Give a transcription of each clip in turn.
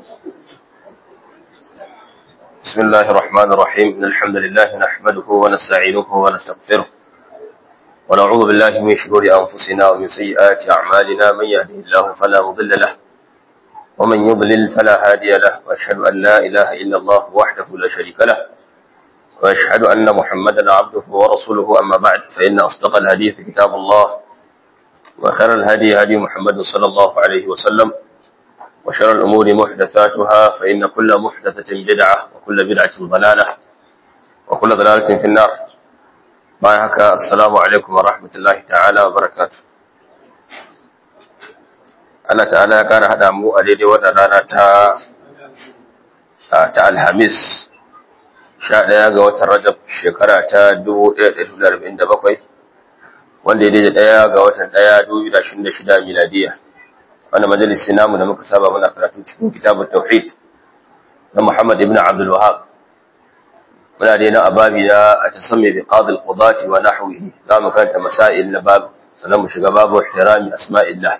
بسم الله الرحمن الرحيم إن الحمد لله نحمده ونستعينه ونستغفره ونعوذ بالله من شرور أنفسنا ومن سيئات أعمالنا من يهده الله فلا مضل له ومن يضلل فلا هادي له وأشهد أن لا إله إلا الله وحده لا شريك له وأشهد أن محمدا عبده ورسوله أما بعد فإن أصدق الحديث كتاب الله وخير الهدي هدي محمد صلى الله عليه وسلم وشر الأمور محدثاتها فإن كل محدثة بدعة وكل بدعة ضلالة وكل ضلالة في النار بايهك السلام عليكم ورحمة الله تعالى وبركاته Allah ta'ala ya ƙara haɗa mu a daidai wannan rana ta ta Alhamis sha ɗaya ga watan Rajab shekara ta 1447 wanda ya daidai ɗaya ga watan ɗaya 2026 miladiya wannan majalisi namu da muka saba muna karatu cikin kitabut tauhid na Muhammad ibn Abdul Wahhab muna da na ababi na atasammi bi qadi al-qudati wa nahwihi za mu karanta masail na bab sannan mu shiga babu ihtirami asma'illah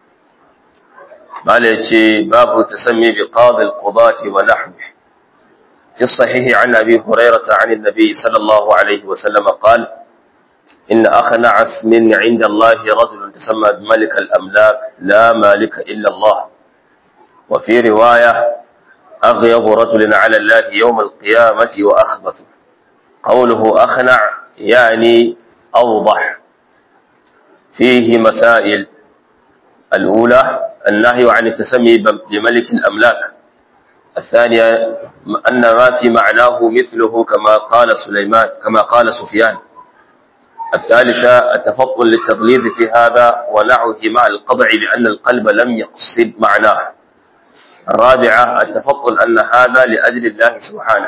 mala yace babu tasammi bi qadi al-qudati wa nahwihi في الصحيح عن أبي هريرة عن النبي صلى الله عليه وسلم قال إن أخنع اسم عند الله رجل تسمى بملك الأملاك لا مالك إلا الله وفي رواية أغيظ رجل على الله يوم القيامة وأخبث قوله أخنع يعني أوضح فيه مسائل الأولى النهي عن التسمي بملك الأملاك الثانية أن ما في معناه مثله كما قال سليمان كما قال سفيان الثالثة التفطن للتغليظ في هذا ونعه مع القطع بأن القلب لم يقصد معناه الرابعة التفطن أن هذا لأجل الله سبحانه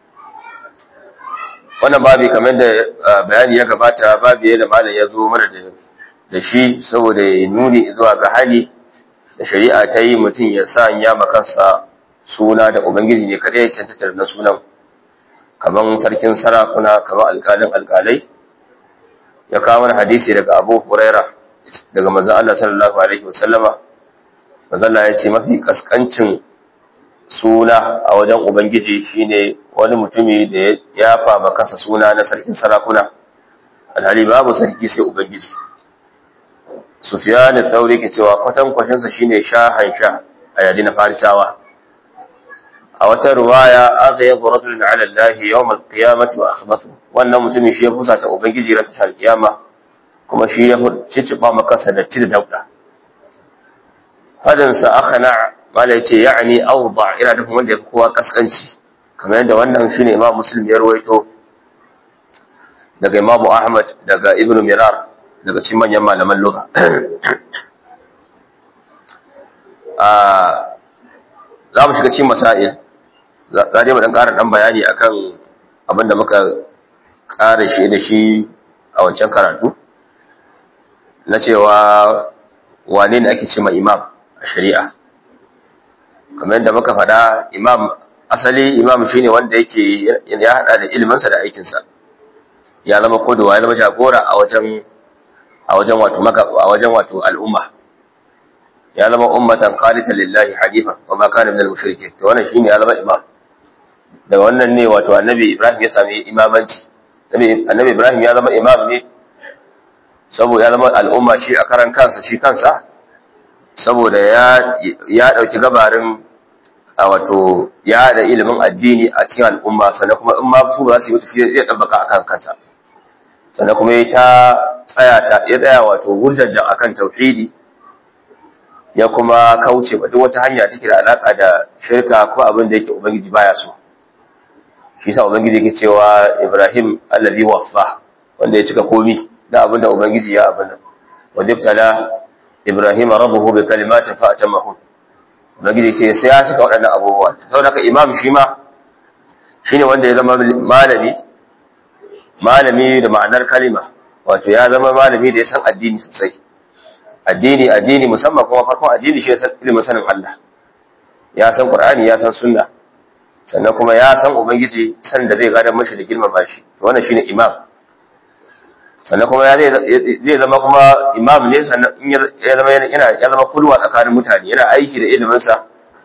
wannan babi kamar da bayani ya gabata babi da malam ya zo mana da shi saboda ya nuni zuwa ga hali da shari'a ta yi mutum ya sa ya makansa suna da ubangiji ne kada ya cancanta na sunan kamar sarkin sarakuna kamar alƙalin alƙalai ya kawo wani hadisi daga Abu Huraira daga manzon Allah sallallahu alaihi wasallama manzon Allah ya ce mafi kaskancin suna a wajen ubangiji shine wani mutumi da ya fama kansa suna na sarkin sarakuna alhali babu sarki sai ubangiji Sufyan al-Thawri ke cewa kwatan kwashin sa shine shahan sha a yadi na Farisawa a wata ruwaya aka yi rajulun ala Allah yawm al-qiyamati wa akhbathu wannan mutumin shi ya fusa ta ubangiji ran tashar kiyama kuma shi ya ciciba maka sadatti da dauda fadin sa akhna mala yace ya'ni awda ina da wanda ya fi kowa kaskanci kamar yadda wannan shine Imam Muslim ya rawaito daga Imam Ahmad daga Ibn Mirar daga cikin manyan malaman lugha a za mu shiga cikin masail za dai mu dan ƙara dan bayani akan abin da muka ƙara shi da shi a wancan karatu na cewa wane ne ake cima imam a shari'a kamar yadda muka faɗa imam asali imam shine wanda yake ya haɗa da iliminsa da aikinsa ya zama kodowa ya zama jagora a wajen a wajen wato maka a wajen wato al'umma ya zama ummatan qanitan lillahi hanifa wa ma kana minal mushrikeen to wannan shine ya zama imam daga wannan ne wato annabi Ibrahim ya sami imamanci annabi Ibrahim ya zama imam ne saboda ya zama al'umma shi a karan kansa shi kansa saboda ya ya dauki gabarin a wato ya da ilimin addini a cikin al'umma sannan kuma in ma su ba za su yi wata shi ya dabbaka akan kansa sannan kuma ya ta tsaya ta ya tsaya wato gurjajjan akan tauhidi ya kuma kauce ba duk wata hanya take da alaka da shirka ko abin da yake ubangiji baya so shi sa ubangiji yake cewa Ibrahim allazi waffa wanda ya cika komi da abin da ubangiji ya abin nan wadibtala Ibrahim rabbuhu bi kalimatin fa atamahu ubangiji ce sai ya cika waɗannan abubuwa saboda haka imam shi ma shine wanda ya zama malami malami da ma'anar kalima wato ya zama malami da ya san addini sosai addini addini musamman kuma farkon addini shi ya san ilimin sanin Allah ya san Qur'ani ya san sunna sannan kuma ya san ubangiji san da zai gadar mashi da girmama shi to wannan shine imam sannan kuma ya zai zama kuma imam ne sannan in ya zama yana ya zama kulwa tsakanin mutane yana aiki da ilimin sa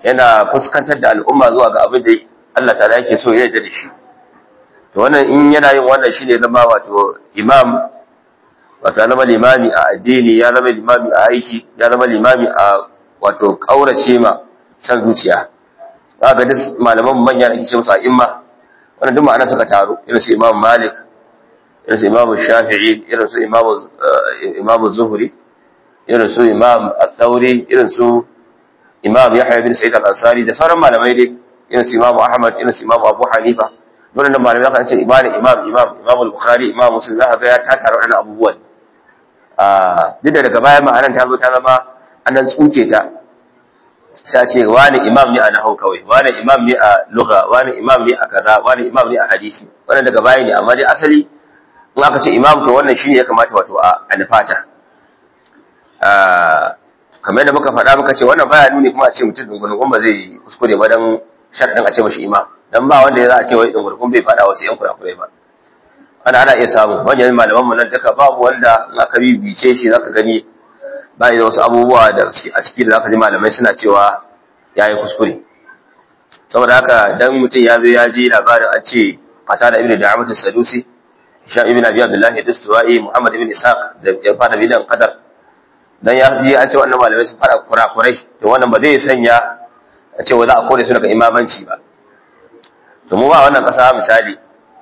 yana fuskantar da al'umma zuwa ga abin da Allah ta'ala yake so ya yarda da shi to wannan in yana yin wannan shine zama wato imam wato ya zama limami a addini ya zama limami a aiki ya zama limami a wato kaurace ma san zuciya ga duk malaman manya da ake ce musu a'imma wannan duk ma'ana suka taro irin su imam malik irin su imam shafi'i irin su imam imam zuhri irin su imam al-thawri irin su imam yahya bin sa'id al-ansari da sauran malamai dai irin su imam ahmad irin su imam abu hanifa wannan malamai kan ce imam imam imam imam al-bukhari imam muslim za ka ga ya ta taro wannan abubuwan a duk da daga baya ma'anar ta zo ta zama an dan tsuke ta sai ce wani imam ne a nahau kawai wani imam ne a lugha wani imam ne a kaza wani imam ne a hadisi wannan daga baya ne amma dai asali in aka ce imam to wannan shine ya kamata wato a nufata kamar da muka faɗa muka ce wannan baya nuni kuma a ce mutum dungurungun ba zai kuskure ba dan sharɗin a ce mashi imam dan ba wanda ya za a ce wai dungurungun bai faɗa wasu yan kurakurai ba ana ana iya samu manyan malaman mu nan duka babu wanda in aka bibice shi zaka gani bai da wasu abubuwa da a ciki da zaka ji malamai suna cewa yayi kuskure saboda haka dan mutum ya zo ya ji labarin an ce qatada ibnu da'amat as-sadusi hisham ibn abi abdullah ad-dustuwai muhammad ibn ishaq da ya fara bidan qadar dan ya ji an ce wannan malamai sun fara kurakurai to wannan ba zai sanya a ce wa za a kore su daga imamanci ba to mu ba wannan kasa misali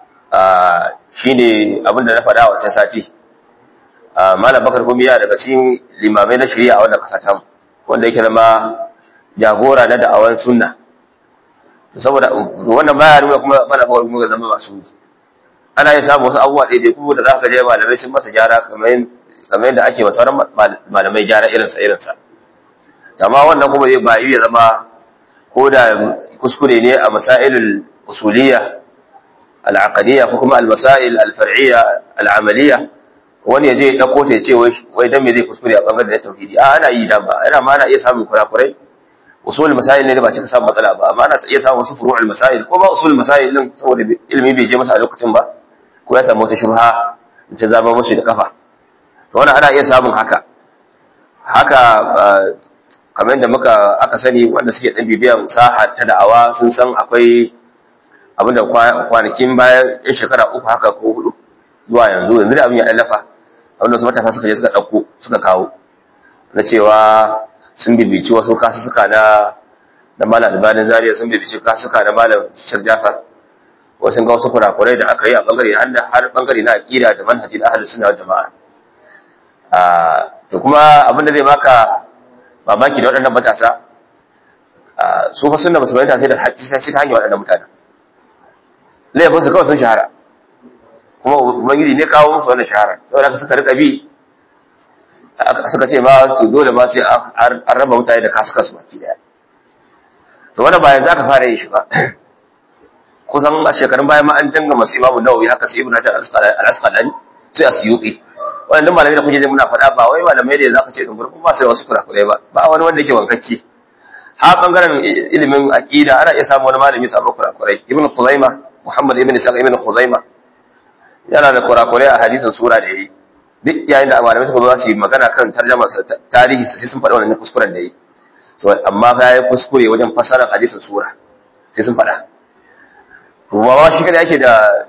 shine abin da na faɗa a wancan sati malam bakar gumiya daga cikin limamai na shari'a a wannan kasa ta wanda yake zama jagora na da'awan sunna saboda wannan baya nuna kuma malam bakar gumiya zama masu ana yin samun wasu abubuwa ɗaya kuma da za ka je malamai sun masa gyara kamar yadda ake masa sauran malamai gyara irinsa irinsa amma wannan kuma zai ba iya zama ko da kuskure ne a masailul usuliyya al'aqadiyya ko kuma al-masail al-far'iyya al-amaliyya wani ya je ya dauko ta ce wai dan me zai kuskure a bangaren da tauhidi a ana yi dan ba ana ma ana iya samun kurakurai usul masail ne da ba cika samun matsala ba amma ana iya samun wasu furu'ul masail ko ba usul masail din saboda ilimi bai je masa a lokacin ba ko ya samu wata shubha ta zama mushi da kafa to wannan ana iya samun haka haka kamar da muka aka sani wanda suke dan bibiyan saha ta da'awa sun san akwai abinda kwanakin bayan yan shekara uku haka ko hudu zuwa yanzu yanzu da abin ya ɗallafa abinda wasu matasa suka je suka ɗauko suka kawo na cewa sun bibici wasu kasussuka na na malam albanin zariya sun bibici kasussuka na malam shir jafar wasu ga wasu kurakurai da aka yi a bangare har bangare na aƙida da manhaji da ahalus suna jama'a to kuma abin da zai baka mamaki da waɗannan matasa su fa sunna musu bayyana sai da haƙƙi sai ta hanyar waɗannan mutanen laifin su kawai sun shahara kuma ubangiji ne kawo musu wannan shahara saboda haka suka rika bi suka ce ma to dole ma sai an raba mutane da kasuka su baki daya to wannan bayan za ka fara yin shi ba kusan a shekarun bayan ma an danga masu imamu nawawi haka su ibn hajar al-asqalani sai a suyuti wannan duk malamai da kuke muna faɗa ba wai malamai da zaka ce dungur kuma sai wasu kurakurai ba ba wani wanda yake wankacce ha bangaren ilimin aqida ana iya samu wani malami sabon kurakurai ibn khuzaima muhammad ibn isa ibn khuzaima yana da kurakurai a hadisin sura da yayi duk yayin da malamai suka zo su yi magana kan tarjumar sa tarihi sai sun faɗa wannan kuskuren da yayi so amma fa yayi kuskure wajen fasarar hadisin sura sai sun faɗa kuma ba shi kada yake da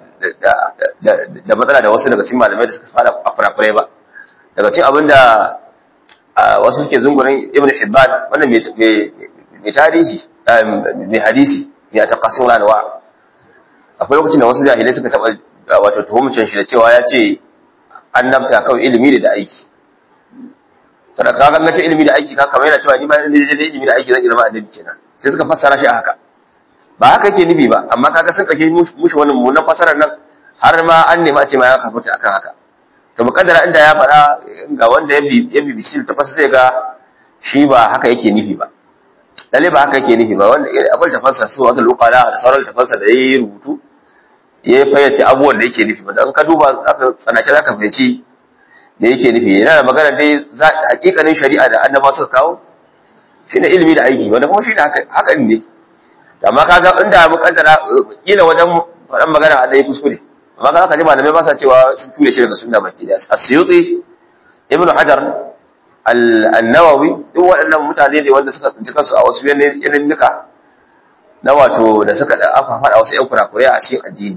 da matsala da wasu daga cikin malamai da suka fara a kurakurai ba daga cikin abin da wasu suke zungurin ibn hibban wannan mai tarihi mai hadisi mai taqasim lanwa akwai lokacin da wasu jahilai suka taba wato tuhumcin shi da cewa ya ce annabta kawai ilimi da aiki sadaka ka ga ce ilimi da aiki ka kamar yana cewa ni ma ne je ilimi da aiki zan zama annabi kenan sai suka fassara shi a haka ba haka yake nufi ba amma kaga sun kake mushi wannan mummunan fasarar nan har ma an nemi a ce ma ya kafuta akan haka to mukaddara inda ya fara ga wanda ya bi ya bi shi ta fasa zai ga shi ba haka yake nufi ba lalle ba haka yake nufi ba wanda akwai tafansa su wata lokala da sauran tafansa da yayi rubutu ya fayyace abubuwan da yake nufi ba dan ka duba zaka tsanake zaka fahimci da yake nufi yana da magana dai hakikanin shari'a da annaba suka kawo shine ilimi da aiki wanda kuma shine haka haka ne amma kaga inda mukaddara kila wajen faɗan magana a dai kuskure amma kaga kaji malamai ba sa cewa sun ture shi daga sunna baki da asyuti ibn hajar al-nawawi duk waɗannan mutane ne wanda suka tsinci kansu a wasu yanayin nuka na wato da suka da aka faɗa wasu ƴan kurakurai a cikin addini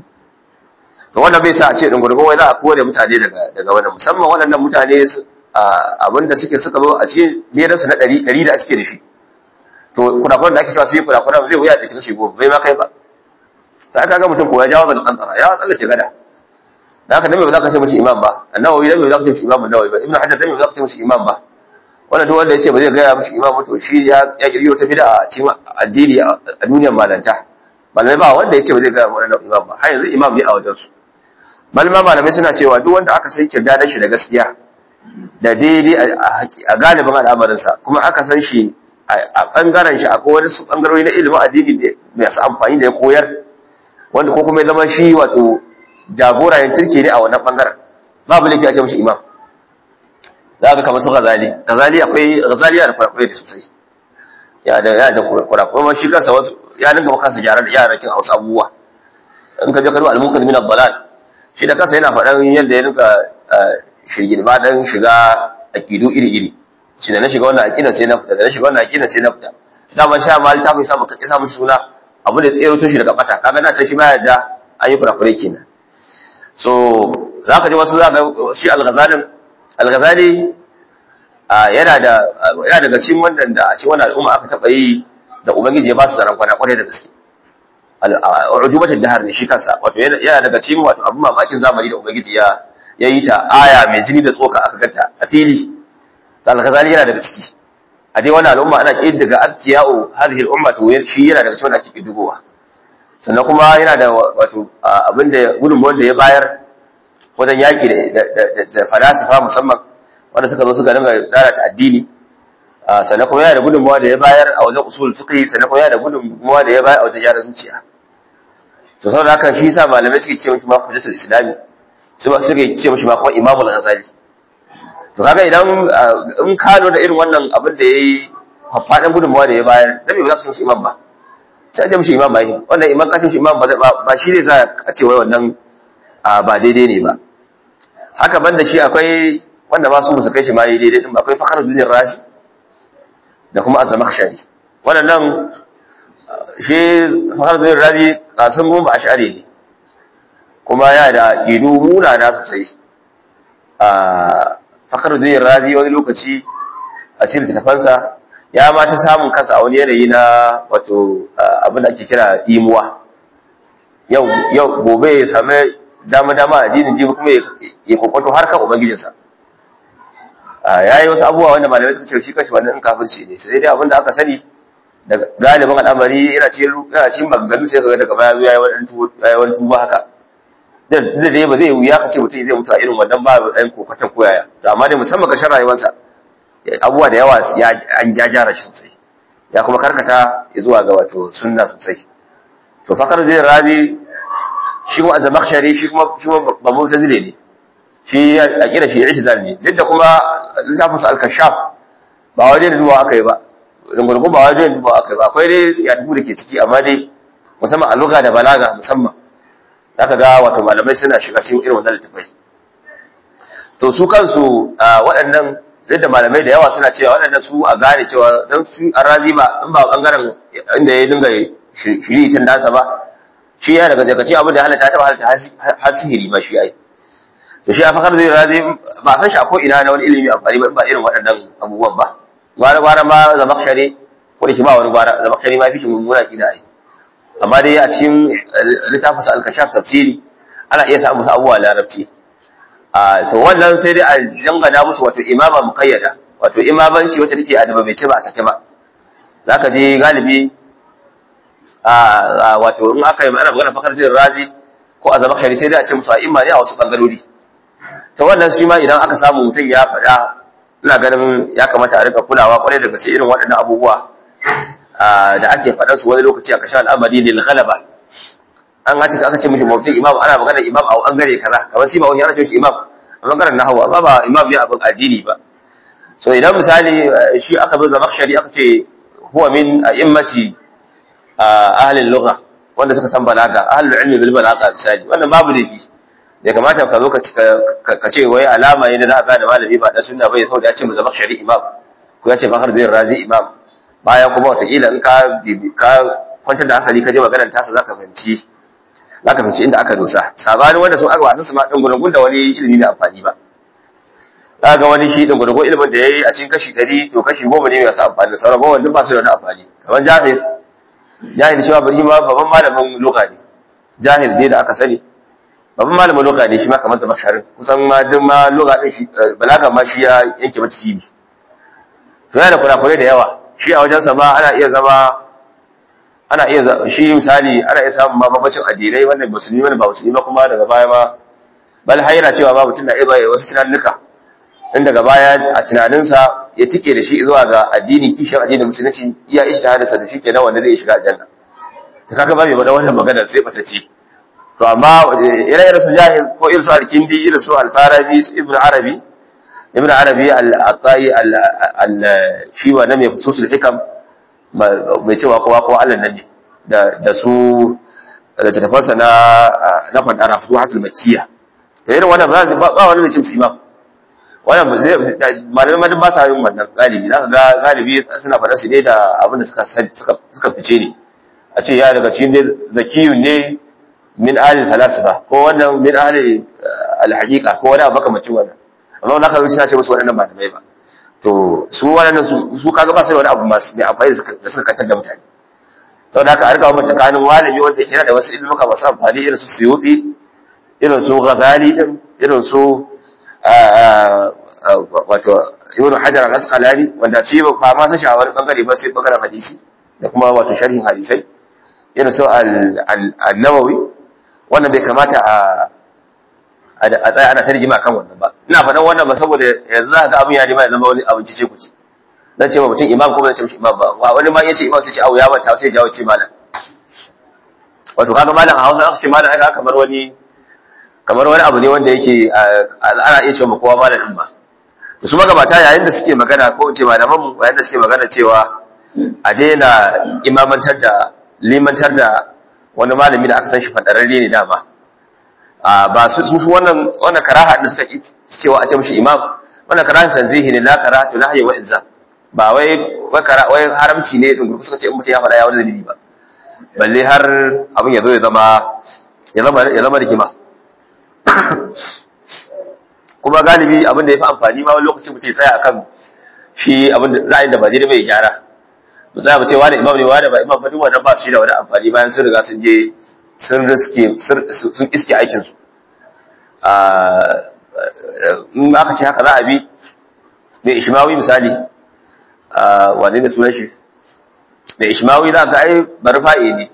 to wannan bai sa a ce dungurgun wai za a kore mutane daga daga wannan musamman waɗannan mutane abinda suke suka zo a cikin ledan su na ɗari ɗari da suke da shi to kurakuran da ake cewa sai kurakuran zai wuya da cikin shi goma bai ma kai ba ta aka ga mutum ko ya jawo zan kantara ya tsallace gada da haka dan me ba za ka ce mishi imam ba annawawi dan me ba za ka ce mishi imam annawawi ba ibnu hajar dan me ba za ka ce mishi imam ba wannan duk wanda ya ce ba zai gaya mishi imam to shi ya ya kirkiro ta bid'a a cikin addini a duniyar malanta malamai ba wanda ya ce ba zai gaya wannan imam ba har yanzu imam ne a wajen su malama malamai suna cewa duk wanda aka san kirdadan shi da gaskiya da daidai a galibin al'amarinsa kuma aka san shi a bangaren shi akwai wani bangarori na ilimin addini masu amfani da ya koyar wanda ko kuma ya zama shi wato jagora yin turke ne a wannan bangaren babu laifi a ce mashi imam za ka kamar su gazali gazali akwai gazali yana da kurakurai da sosai ya da ya da kurakurai ma shi kansa wasu ya dinga maka kansa gyara da yara cin wasu abubuwa in ka je ka duba al-munkar min ad-dalal shi da kansa yana faɗan yadda ya dinga shirgin ba dan shiga aqidu iri iri shi da na shiga wannan aqida sai na fita da na shiga wannan aqida sai na fita dama sha mal ta fi samu kake samu suna abu da tsero to shi daga bata kaga na ce shi ba yadda an yi kurakurai kenan so zaka ji wasu zaka shi al-ghazalin al-ghazali yana da yana daga cikin wannan da a cikin wannan al'umma aka taba yi da ubangiji ya ba su zaran kwana kwarai da gaske al-ujubatul dahar ne shi kansa wato yana daga cikin wato abu mamakin zamani da ubangiji ya yayi ta aya mai jini da tsoka aka ganta a fili al-ghazali yana daga ciki a dai wannan al'umma ana kiddiga azkiya'u hadhihi al-umma to shi yana daga cikin wanda ake kiddigowa sannan kuma yana da wato abinda gudunmuwar da ya bayar wajen yaƙi da falasifa musamman wanda suka zo suka dinga lalata addini sannan kuma yana da gudunmuwa da ya bayar a wajen usul fiqh sannan kuma yana da gudunmuwa da ya bayar a wajen gyara zuciya to saboda haka shi yasa malamai suke ce mishi ma hujjatul islami suka ce mishi ma kuma imamul ghazali to kaga idan in ka da irin wannan abin da yayi faɗin gudunmuwa da ya bayar dan me ba za ka san shi imam ba sai a ce mishi imam ba yi wannan imam ka ce mishi imam ba shi ne za a ce wai wannan ba daidai ne ba haka banda shi akwai wanda ba su musu kai shi ma yi daidai din ba akwai fakar duniyar razi da kuma azamakhshari wannan shi fakar duniyar razi kasan goma a share ne kuma ya da ido muna na sosai a fakar duniyar razi wani lokaci a cikin littafansa ya ma ta samun kansa a wani yanayi na wato abin da ake kira imuwa yau yau gobe ya same dama-dama a dinin jibi kuma ya kwakwato har kan ubangijinsa ya yi wasu abubuwa wanda malamai suka ce shi kashi wannan kafirci ne sai dai abin da aka sani da galibin al'amari yana cikin maganganu sai kaga daga baya zuwa ya yi wani tuba haka da dai ba zai wuya ka ce mutum zai mutu a irin wannan ba ɗan kokwatan koyaya to amma dai musamman ƙarshen rayuwarsa abubuwa da yawa an ya gyara shi sosai ya kuma karkata zuwa ga wato sunna sosai to fakar zai razi shi kuma azamakhshari shi kuma shi kuma ba mu'tazile ne shi a kira shi i'tizal ne duk da kuma littafin sa al-kashaf ba waje da duwa akai ba rungurgun ba waje da duwa akai ba akwai dai ya tafi da ke ciki amma dai musamman a lugha da balaga musamman zaka ga wato malamai suna shiga cikin irin wannan littafai to su kansu waɗannan duk da malamai da yawa suna cewa waɗannan su a gane cewa dan su arazi ba in ba bangaren inda ya dinga shiri tun dasa ba shi ya daga daga cikin abin da halatta ta halatta har sihiri ma shi ai to shi a fakar zai razi ba san shi ko ina na wani ilimi amfani ba ba irin waɗannan abubuwan ba gwara gwara ma zamakshari ko da shi ba wani gwara zamakshari ma fi shi mummuna kida ai amma dai a cikin littafin al-kashaf tafsiri ana iya samun abubuwa larabci a to wannan sai dai a jangana musu wato imama muqayyada wato imamanci wacce take adaba bai ce ba a sake ba zaka je galibi a wato in aka yi ana magana fakar jin razi ko a zama shari sai dai a ce musu a imani a wasu bangarori ta wannan shi ma idan aka samu mutum ya faɗa ina ganin ya kamata a rika kulawa kwarai da gaske irin waɗannan abubuwa da ake faɗan su wani lokaci a kashin al'amari lil ghalaba an ga aka ce mishi mutum imam ana magana imam a bangare kaza kamar shi ba wani ana ce mishi imam a bangaren nahwu amma ba imam ne abin addini ba so idan misali shi aka zo zama shari aka ce huwa min a'immati ahlul lugha wanda suka san balaga ahlul ilmi bil balaga misali wannan babu laifi bai kamata ka zo ka ce wai alama ne da za a gane malami ba dan sunna bai saboda ya ce mu zama shari imam ko ya ce fakar zai razi imam bayan kuma wataƙila in ka ka kwantar da hankali ka je maganar tasa zaka fahimci zaka fahimci inda aka dosa sabanin wanda sun aka wasan su ma din gurgun da wani ilimi da amfani ba za ga wani shi din gurgun ilimin da yayi a cikin kashi 100 to kashi 10 ne masu amfani sauran ba wanda ba su da wani amfani kamar jahil jahil shi ma bari ma babban malamin lugha ne jahil dai da aka sani babban malamin lugha ne shi ma kamar zama sharin kusan ma duk ma lugha din shi balaga ma shi ya yanke mata cibi to yana da kurakurai da yawa shi a wajensa ma ana iya zama ana iya shi misali ana iya samun ma mabacin addinai wannan musulmi wannan ba musulmi ba kuma daga baya ma bal har yana cewa ba mutum na iya bayyana wasu tunanuka in daga baya a tunaninsa ya tike da shi zuwa ga addini kishin addinin musulunci iya ishtihadarsa da shi kenan wanda zai shiga aljanna da kaga ba mai bada wannan magana sai bata ce to amma ire-iren su jahil ko irin su al-kindi irin su al-farabi su ibnu arabi ibnu arabi al-atai al shi wa na mai fususul hikam mai cewa kowa kowa Allah nan ne da da su da tafansa na na fadara fuhatul makkiya da irin wannan ba ba wani da cin imam wannan malamai madin ba sa yin wannan galibi zaka ga galibi suna faɗa su ne da abin da suka suka fice ne a ce ya daga cikin zakiyun ne min ahli falasifa ko wannan min ahli alhaqiqa ko wani abu makamacin wannan amma wannan kaga suna ce musu waɗannan malamai ba to su waɗannan su su kaga ba sai wani abu masu mai amfani da suka kantar da mutane saboda haka an kawo tsakanin malami wanda yake da wasu ilmuka masu amfani irin su suyuti irin su ghazali din irin su wato ibnu hajar al-asqalani wanda shi ba ma san shawar bangare ba sai bangaren hadisi da kuma wato sharhin hadisai irin su al-nawawi wannan bai kamata a a tsaya ana tarjima kan wannan ba ina faɗan wannan ba saboda yanzu za ga abin ya nema ya zama wani abin ce ku ce dan ce mutum imam ko ba zan ce mishi imam ba wani ma yace imam sai ce au ya manta sai jawo ce malam wato kaga malam a Hausa aka ce malam aka kamar wani kamar wani abu ne wanda yake ana iya cewa kowa malamin ba to su magabata yayin da suke magana ko ce malaman mu yayin da suke magana cewa a daina imamantar da limantar da wani malami da aka san shi fadararre ne dama a ba su su wannan wannan karaha da suka cewa a ce mishi imam wannan karaha tanzihi ne la karahatu nahyi wa izza ba wai wai haramci ne din suka ce in mutum ya faɗa ya wani zanibi ba balle har abin ya zo ya zama ya zama ya zama rigima kuma galibi abin da ya fi amfani ma wani lokaci mutum ya tsaya akan shi abin da ra'ayin da ba daidai bai gyara mu tsaya mu ce wani imam ne wani ba imam ba duk wannan ba shi da wani amfani bayan sun riga sun je sun riske sun iske aikin su in aka ce haka za a bi mai ishmawi misali wane ne sunan shi mai ishmawi za ga ai barfa'i ne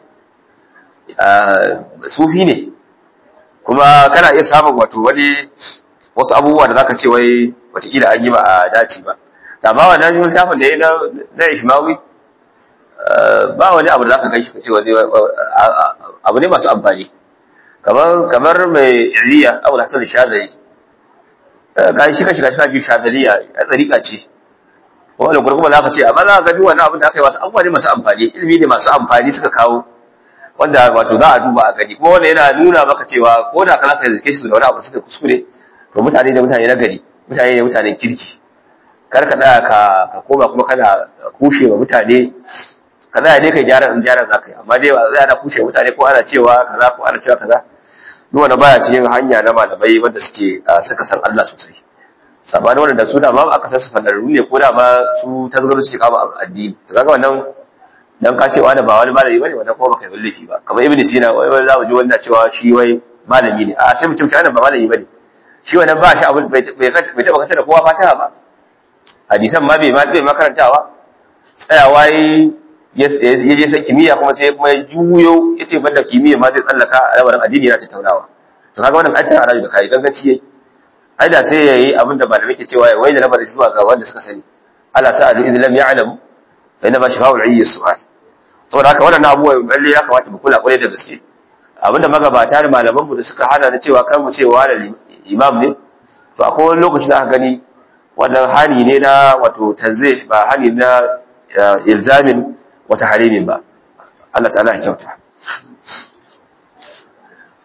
sufi ne kuma kana iya samun wato wani wasu abubuwa da zaka ce wai watakila an yi ba a dace ba amma wannan littafin da ya na ishmawi ba wani abu da zaka kai shi kace wani abu ne masu amfani kamar kamar mai iriya abu da hasan shadari kai shi kashi kashi kashi shadariya a tsarika ce wannan gurguma zaka ce amma za ka ga duk wannan abin da aka yi wasu abubuwa ne masu amfani ilimi ne masu amfani suka kawo wanda wato za a duba a gani kuma wanda yana nuna maka cewa ko da kana ka zike su da wani abu suka kuskure to mutane da mutane na gari mutane da mutanen kirki kar ka tsaya ka ka koma kuma kana kushe wa mutane ka tsaya ne kai gyara in gyara zaka yi amma dai ba zai ana kushe mutane ko ana cewa kaza ko ana cewa kaza duk wanda baya cikin hanya na malamai wanda suke suka san Allah sosai sabanin wanda su da ma aka san su fadarru ne ko da ma su tasgaru suke kama addini to kaga wannan dan ka ce wani ba wani malami bane wanda kuma baka yi wallafi ba kamar ibnu sina wai wai za mu ji wanda cewa shi wai malami ne a sai mu ce wannan ba malami bane shi wannan ba shi abin bai bai taba kanta da kowa fataha ba hadisan ma bai ma bai makarantawa tsayawa ya je san kimiyya kuma sai kuma ya juyo ya ce banda kimiyya ma zai tsallaka a lamarin addini yana tattaunawa to kaga wannan aikin arabi da kai ganganci yayi ai da sai yayi abin da malamai ke cewa wai da lamarin zuwa ga wanda suka sani Allah sa'alu idan lam ya'lamu fa inna ma shafa'ul ayyi su'al saboda haka wannan abubuwa lalle ya kamata mu kula kwarai da gaske abinda magabata da malaman mu da suka hana na cewa kan mu cewa da imam ne to akwai wani lokaci za ka gani wannan hani ne na wato tanzih ba hani na ilzamin wata harimin ba Allah ta'ala ya kyauta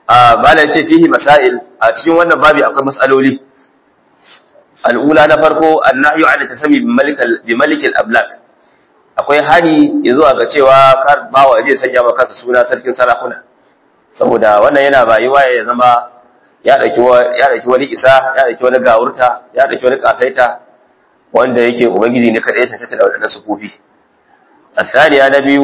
a bala yace fihi masail a cikin wannan babi akwai mas'aloli al'ula na farko annahyu an tasami bi malik bi malik al-ablak akwai hani zuwa ga cewa kar bawa zai sanya maka kansa suna sarkin sarakuna saboda wannan yana bayuwa ya zama ya dauki ya dauki wani isa ya dauki wani gawurta ya dauki wani kasaita wanda yake ubangiji ne kadai sai ta da wadannan sufufi الثانية نبي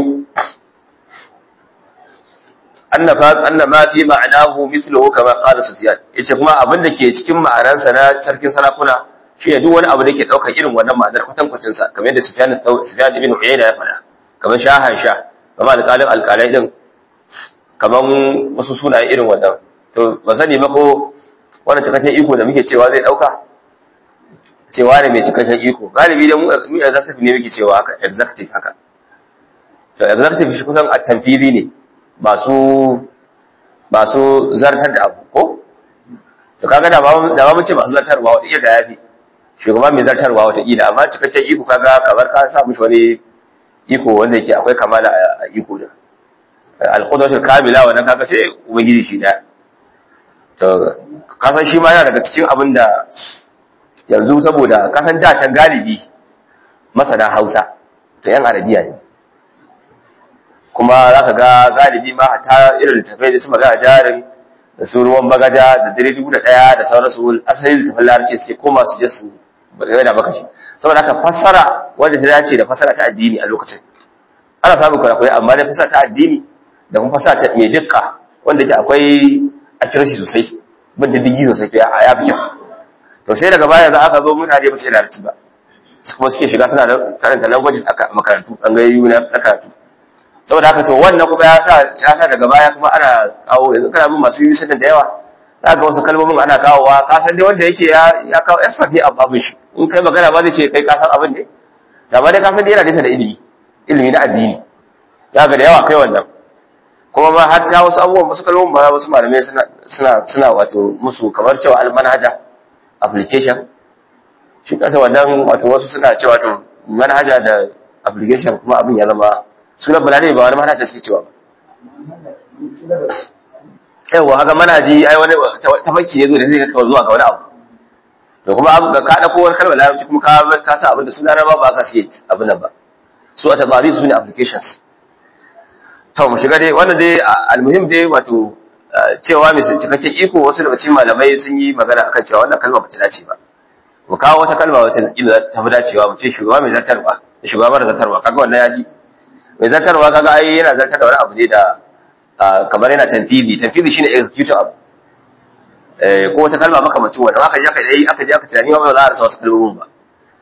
أن أن ما في معناه مثله كما قال سفيان yace kuma abin da ke cikin ma'anarsa na sarkin sarakuna shi ne duk wani abu da ke daukar irin wannan ma'anar kwatan kwacin sa kamar yadda Sufyan Sufyan ibn Uyayna ya faɗa kamar shahan sha kamar alƙalin alƙalai din kamar wasu sunaye irin wannan to ba sani ba ko wannan cikakken iko da muke cewa zai dauka cewa ne mai cikakken iko galibi da mu executive ne muke cewa haka executive haka to executive shi kusan a tanfiri ne masu masu zartar da abu ko to kaga da ba da ba mun ce masu zartarwa wata iya da yafi shugaba mai zartarwa wata ila amma cikakken iko kaga kamar ka sa mishi wani iko wanda yake akwai kamala a iko da al-qudratul kamila wannan kaga sai ubangiji shi da to kasan shi ma yana daga cikin abin da yanzu saboda kasan da can galibi masana Hausa to yan Arabiya ne kuma za ka ga galibi ma ta irin littafai da su magana jarin da su ruwan bagaja da dare dubu da ɗaya da sauransu asalin littafin larabci suke koma su je su game da maka shi saboda haka fassara wanda ta dace da fassara ta addini a lokacin ana samun kwarakwarai amma da fassara ta addini da kuma fassara ta mai dukka wanda ke akwai accuracy sosai bin diddigi sosai to ya fi kyau to sai daga baya za aka zo mutane ba su yi larabci ba kuma suke shiga suna karanta languages a makarantu tsangayoyi na karatu saboda haka to wannan kuma ya sa ya sa daga baya kuma ana kawo yanzu kana bin masu yi sanin da yawa za ga wasu kalmomin ana kawowa ka san dai wanda yake ya ya kawo expert ne a babin shi in kai magana ba zai ce kai ka san abin ne da ba dai ka san dai yana nisa da ilimi ilimi na addini za ga da yawa kai wannan kuma ma har ta wasu abubuwan wasu kalmomin ba wasu malamai suna suna suna wato musu kamar cewa almanhaja application shi kasa wannan wato wasu suna cewa to manhaja da application kuma abin ya zama sunan balade ba wani manhaja suke cewa ba yawa haka manhaji ai wani tafakki ne zo da zai kawo zuwa ga wani abu to kuma abu ka da kowar kalmar larabci kuma ka ka sa abin da suna ba ba ka siye abin nan ba su a tabari su ne applications to mu shiga dai wannan dai almuhim dai wato cewa mai cikakken iko wasu daga cikin malamai sun yi magana akan cewa wannan kalma ba ta dace ba mu kawo wata kalma wata ila ta fi dacewa mu ce shugaba mai zartarwa da shugaba mara zartarwa kaga wannan ya ji mai zartarwa kaga ai yana zartar da wani abu ne da kamar yana tanfizi tanfizi shine executive abu eh ko wata kalma makamacin wannan aka je aka yi aka je aka tunani ba za a rasa wasu kalmomin ba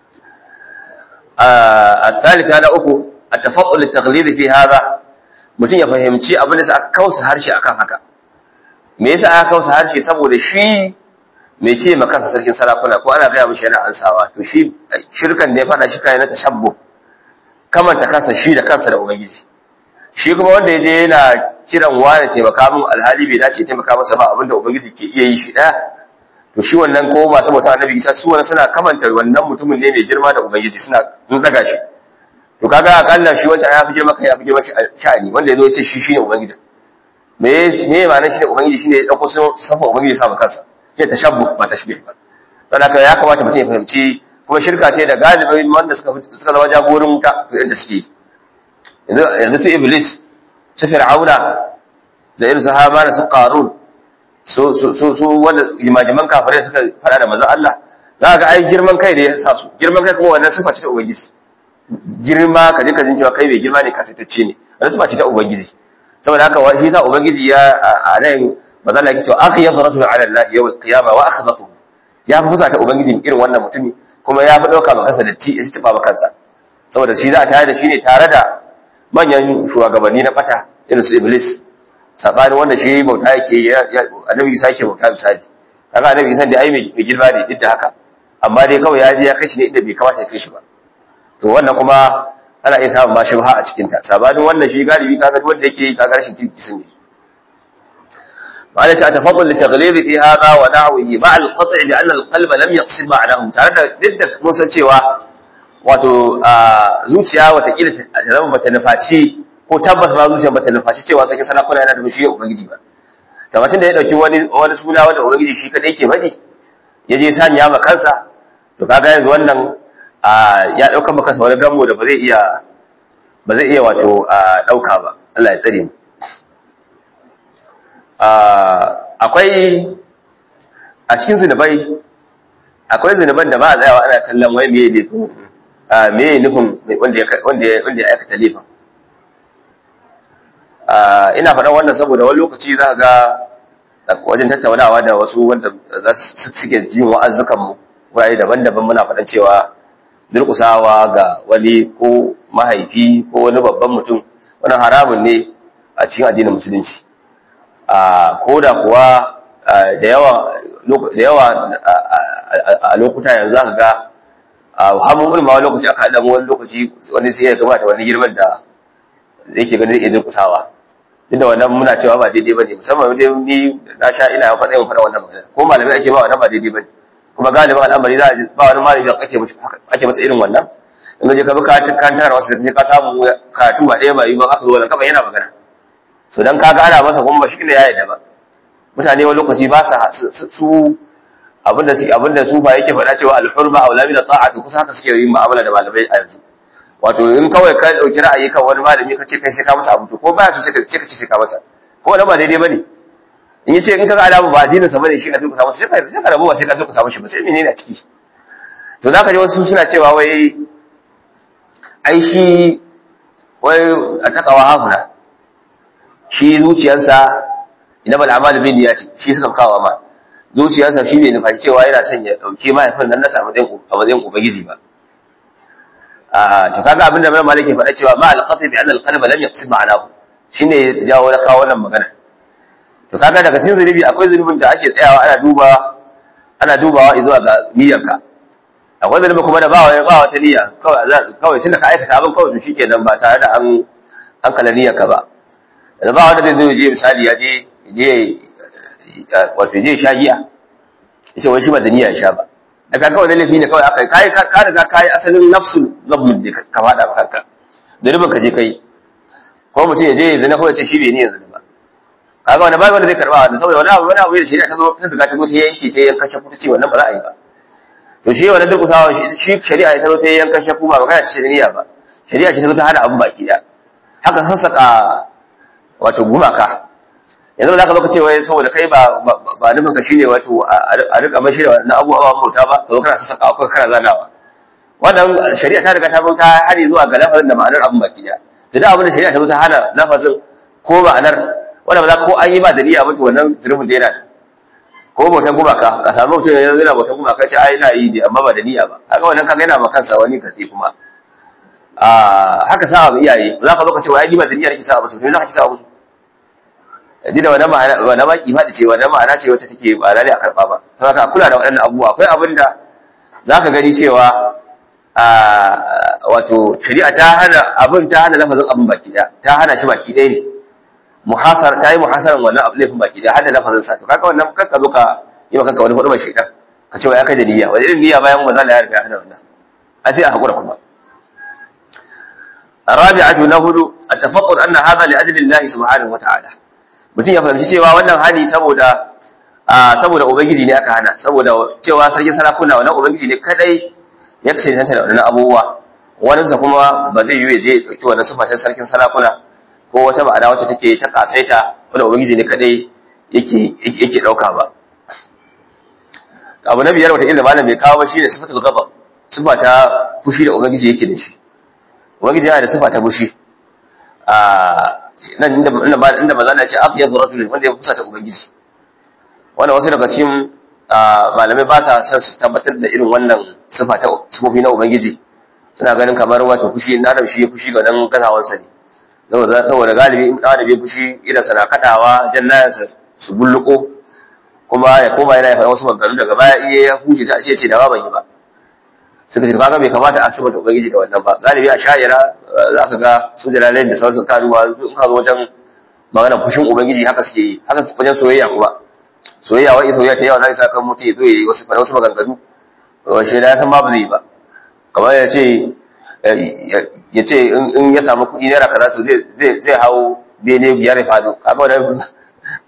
الثالث هذا أكو التفضل التقليد في هذا mutum ya fahimci abin da aka kausa harshe akan haka me yasa aka kausa harshe saboda shi mai ce ma kansa sarkin sarakuna ko ana gaya mishi yana ansawa to shi shirkan da ya fada shi kai na tashabbu kamanta kansa shi da kansa da ubangiji shi kuma wanda ya je yana kiran wani taimaka min alhali bai dace taimaka masa ba abinda ubangiji ke iya yi shi daya to shi wannan ko masu bauta annabi isa su wannan suna kamanta wannan mutumin ne mai girma da ubangiji suna daga shi to kaga akalla shi wancan ya fi girma kai ya fi girma sha'ani wanda yazo ya ce shi shine ubangiji me me ma'anar shi ne ubangiji shine ya dauko safa ubangiji sa kansa shi tashabbu ba tashbih ba saboda ya kamata mutum ya fahimci kuma shirka ce da galibin wanda suka suka zama jagorin ta to inda suke yanzu yanzu su iblis su fir'auna da irin su hamana su qarun su su su wanda limajiman kafirai suka fada da manzon Allah za ga ai girman kai da ya sa su girman kai kuma wannan sifa ce ta ubangiji girma ka je ka jin cewa kai mai girma ne kasaitacce ne wannan sifa ce ta ubangiji saboda haka shi yasa ubangiji ya a nan manzon Allah yake cewa akhyadu rasul ala Allah yawm al-qiyamah wa akhdathu ya fi fusa ta ubangiji irin wannan mutumi kuma ya fi dauka ba kansa da ti ya tafa ba kansa saboda shi za a tare da shi ne tare da manyan shugabanni na bata irin su iblis sabani wanda shi bauta yake annabi Isa yake bauta misali kaga annabi Isa da ai mai girma ne duk da haka amma dai kawai ya je ya kashi ne inda bai kamata ya kai shi ba to wannan kuma ana iya samun ma shubha a cikin ta sabanin wannan shi galibi kaga wanda yake yi kaga rashin kirki sun ne معنى أتفضل لتغليظ في هذا ونحوه مع القطع بأن القلب لم يقصد معناه tare da duk mun san cewa wato zuciya watakila ta zama bata nufaci ko tabbas ba zuciya bata nufaci cewa sakin sarakuna yana da mishi ubangiji ba tamatin da ya dauki wani wani suna wanda ubangiji shi kadai ke faɗi ya je sanya ma kansa to kaga yanzu wannan ya dauka maka kansa wani gambo da ba zai iya ba zai iya wato dauka ba Allah ya tsare mu akwai a cikin zinubai akwai zinuban da ba a tsayawa ana kallon wai meye ne meye nufin wanda ya wanda ya aikata laifin ina faɗan wannan saboda wani lokaci za ga wajen tattaunawa da wasu wanda za su suke jin wa'azzukan mu wurare daban-daban muna faɗan cewa durƙusawa ga wani ko mahaifi ko wani babban mutum wani haramun ne a cikin addinin musulunci ko da kuwa da yawa a lokuta yanzu aka ga hamun ulma wani lokaci aka haɗa wani lokaci wani sai ya gabata wani girman da yake ganin zai iya durƙusawa inda wannan muna cewa ba daidai bane musamman dai ni na sha ina faɗa yin faɗa wannan magana ko malamai ake ba wannan ba daidai bane kuma galibin al'amari za a ji ba wani malami da ake ake masa irin wannan in je ka bi ka kan tara wasu sai ka samu karatu ba ɗaya ba yi ba aka zo wannan kafa yana magana so dan kaga ana masa kuma ba shi ne ya yadda ba mutane wani lokaci ba sa su abinda su abinda su ba yake faɗa cewa al-hurma aw lamina ta'atu kusa haka suke yin mu'amala da malamai a yanzu wato in kawai ka dauki ra'ayi kan wani malami kace kai sai ka masa abu to ko baya so sai ka ce ka ce sai ka masa ko wanda ba daidai bane in yace in kaga alamu ba addinin sa bane shi ka duka samu sai ka sai ka rabu ba sai ka duka samu shi ba sai menene a ciki to zaka ji wasu suna cewa wai ai shi wai a takawa hafuna shi zuciyarsa inama al'amal bin niyyati shi suka kawo ma zuciyarsa shi bai nufa cewa yana son ya dauke mahaifin nan nasa a matsayin ubangiji ba to kaga abin da mai maliki faɗa cewa ma al-qat'i bi anna al-qalba lam yaqsid ma'anahu shine jawo na kawo wannan magana to kaga daga cikin zunubi akwai zunubin da ake tsayawa ana duba ana dubawa zuwa ga niyyarka akwai zunubi kuma da ba wani ba wata niyya kawai kawai tunda ka aikata abin kawai to shikenan ba tare da an an kala niyyarka ba da ba wanda zai zo je misali ya je je wato je sha giya yace wai shi ba da niyya ya sha ba daga kawai da laifi ne kawai aka kai ka riga kai asalin nafsul zabmun da ka fada kanka zunubin ka je kai ko mutum ya je ya zina kawai ce shi bai ni yanzu ba kaga wani babu wanda zai karba wannan saboda wani abu wani abu da shari'a ta zo ta riga ta zo ta yanke ta yanka shaku ta ce wannan ba za a yi ba to shi wannan duk usawa shi shari'a ta zo ta yanka shaku ba magana ce shari'a ba shari'a ce ta zo ta hana abun baki da haka sassaka wato gumaka yanzu za ka zo ka ce wai saboda kai ba ba nufin ka shine wato a rika mashi da wannan abubuwa bauta ba ka zo kana sassaka ko kana zanawa wannan shari'a ta riga ta zo ta hari zuwa ga lafazin da ma'anar abun baki da da abin da shari'a ta zo ta hana lafazin ko ma'anar wanda ba za ko an yi ba da niyya ba to wannan zulubin da yana ko bautan gumaka ka samu mutum yanzu yana bautan gumaka ce ai ina yi ne amma ba da niyya ba kaga wannan kaga yana ma kansa wani katsi kuma a haka sa iyaye za ka zo ka ce wai ai ni ba da niyya nake sa musu to za ka ci sa musu ji da wannan ma'ana wannan ma kimani ce wannan ma'ana ce wacce take ba lalle a karba ba saboda kula da waɗannan abubuwa akwai abin da zaka gani cewa a wato shari'a ta hana abin ta hana lafazin abin baki da ta hana shi baki ɗaya ne muhasar ta yi muhasaran wannan abu laifin baki da hada lafazin sa to kaga wannan kanka zo ka yi wa kanka wani hudu mai shaidan ka ce wa ya kai da niyya wani irin niyya bayan manzo Allah ya riga ya hana wannan a ce a hakura kuma الرابعة نهد التفقد أن هذا لأجل الله سبحانه وتعالى mutum ya fahimci cewa wannan hani saboda saboda ubangiji ne aka hana saboda cewa sarkin sarakuna wannan ubangiji ne kadai ya kashe tanta da wannan abubuwa wani sa kuma ba zai yi ya je dauki wannan sifatan sarkin sarakuna ko wata ma'ana wacce take ta kasaita wanda ubangiji ne kadai yake yake dauka ba abu na biyar wata illa malam bai kawo ba shine sifatul ghadab sifa ta fushi da ubangiji yake da shi ubangiji yana da sifa ta fushi a nan inda inda maza na ce afyadu rajul wanda ya kusa ta ubangiji wanda wasu daga cikin malamai ba sa san su tabbatar da irin wannan sifa ta sifofi na ubangiji suna ganin kamar wato fushi na adam shi ya fushi ga nan gazawansa ne saboda saboda galibi in da bai fushi idan sana kadawa jannayansa su bulluko kuma ya koma yana faɗa wasu maganganu daga baya iya ya fushi sai a ce ce da ba ban yi ba suka ce kaga bai kamata a sifanta ubangiji da wannan ba galibi a sha'ira za ka ga su jalalai da sauransu karuwa in ka zo wajen magana fushin ubangiji haka suke yi haka wajen soyayya kuma soyayya wai soyayya ta yawa za sa kan mutum ya zo ya yi wasu wasu maganganu shi da ya san babu zai ba kamar ya ce ya ce in ya samu kuɗi naira kaza to zai zai hau bene biyar ya faɗo kaga wannan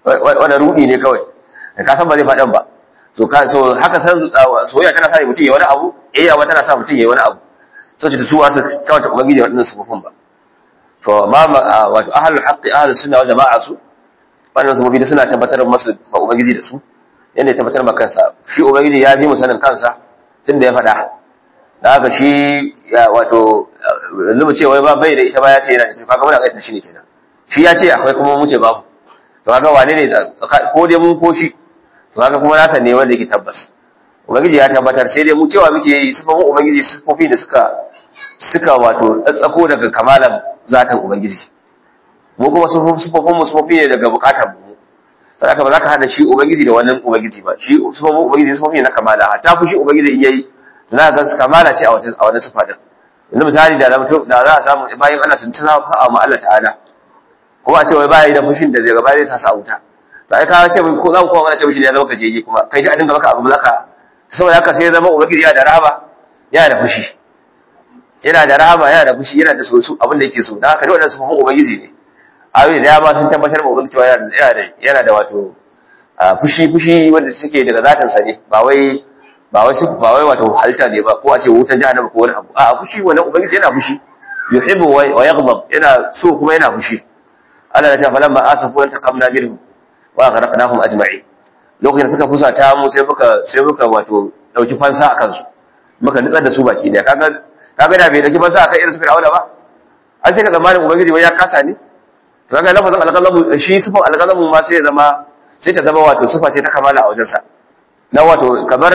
wanda rudi ne kawai ka san ba zai faɗan ba to ka so haka san soyayya tana sa mutum ya wani abu eh yawa tana sa mutum ya wani abu so ce su wasu kawai ta ubangiji waɗannan sufufin ba to ma wato ahlul haqqi ahlus sunna wal jama'a su wannan sufufi da suna tabbatar masu ma ubangiji da su yanda ya tabbatar ma kansa shi ubangiji ya fi mu sanin kansa tunda ya faɗa da haka shi wato yanzu mu ce wai ba bai da ita ba ya ce yana da ita kaga muna kaita shi ne kenan shi ya ce akwai kuma mu ce babu to kaga wane ne ko dai mun ko shi to kaga kuma nasa ne wanda yake tabbas ubangiji ya tabbatar sai dai mu cewa muke yi sifofin ubangiji sifofi da suka suka wato tsatsako daga kamalan zatan ubangiji mu kuma sifofin mu sifofi ne daga bukatar mu saboda ba za ka hada shi ubangiji da wannan ubangiji ba shi sifofin ubangiji sifofi ne na kamala hatta fushi ubangiji in yayi za ga kamala ce a wata a wani sifa din yanzu misali da da za a samu bayan Allah sun ci zafa ma Allah ta'ala kuma a ce wai baya da fushin da zai gaba zai sa sa wuta to ai ka ce ko za mu kowa mana ce mishi ya zama kajeji kuma kai a dinga maka abu zaka saboda haka sai ya zama ubangiji yana da rahama yana da fushi yana da rahama yana da fushi yana da sosu abin da yake so dan haka duk wannan sufufin ubangiji ne ayoyi da dama sun tabbatar ma ubangiji cewa yana da yana da wato fushi fushi wanda suke daga zatin sa ne ba wai ba wai ba wai wato halitta ne ba ko a ce wutar jahannama ko wani abu a fushi wannan ubangiji yana fushi yuhibbu wa yaghdab yana so kuma yana fushi Allah ya ce falamma asafu wa taqamna minhum wa gharaqnahum ajma'in lokacin da suka fusata mu sai muka sai muka wato dauki fansa akan su muka nitsar da su baki daya kaga kaga da bai dauki fansa akan irin su fir'auna ba an sai ka zamanin ubangiji wai ya kasa ne to kaga lafazin alqalamu shi sifan alqalamu ma sai ya zama sai ta zama wato sifa ce ta kamala a wajensa na wato kamar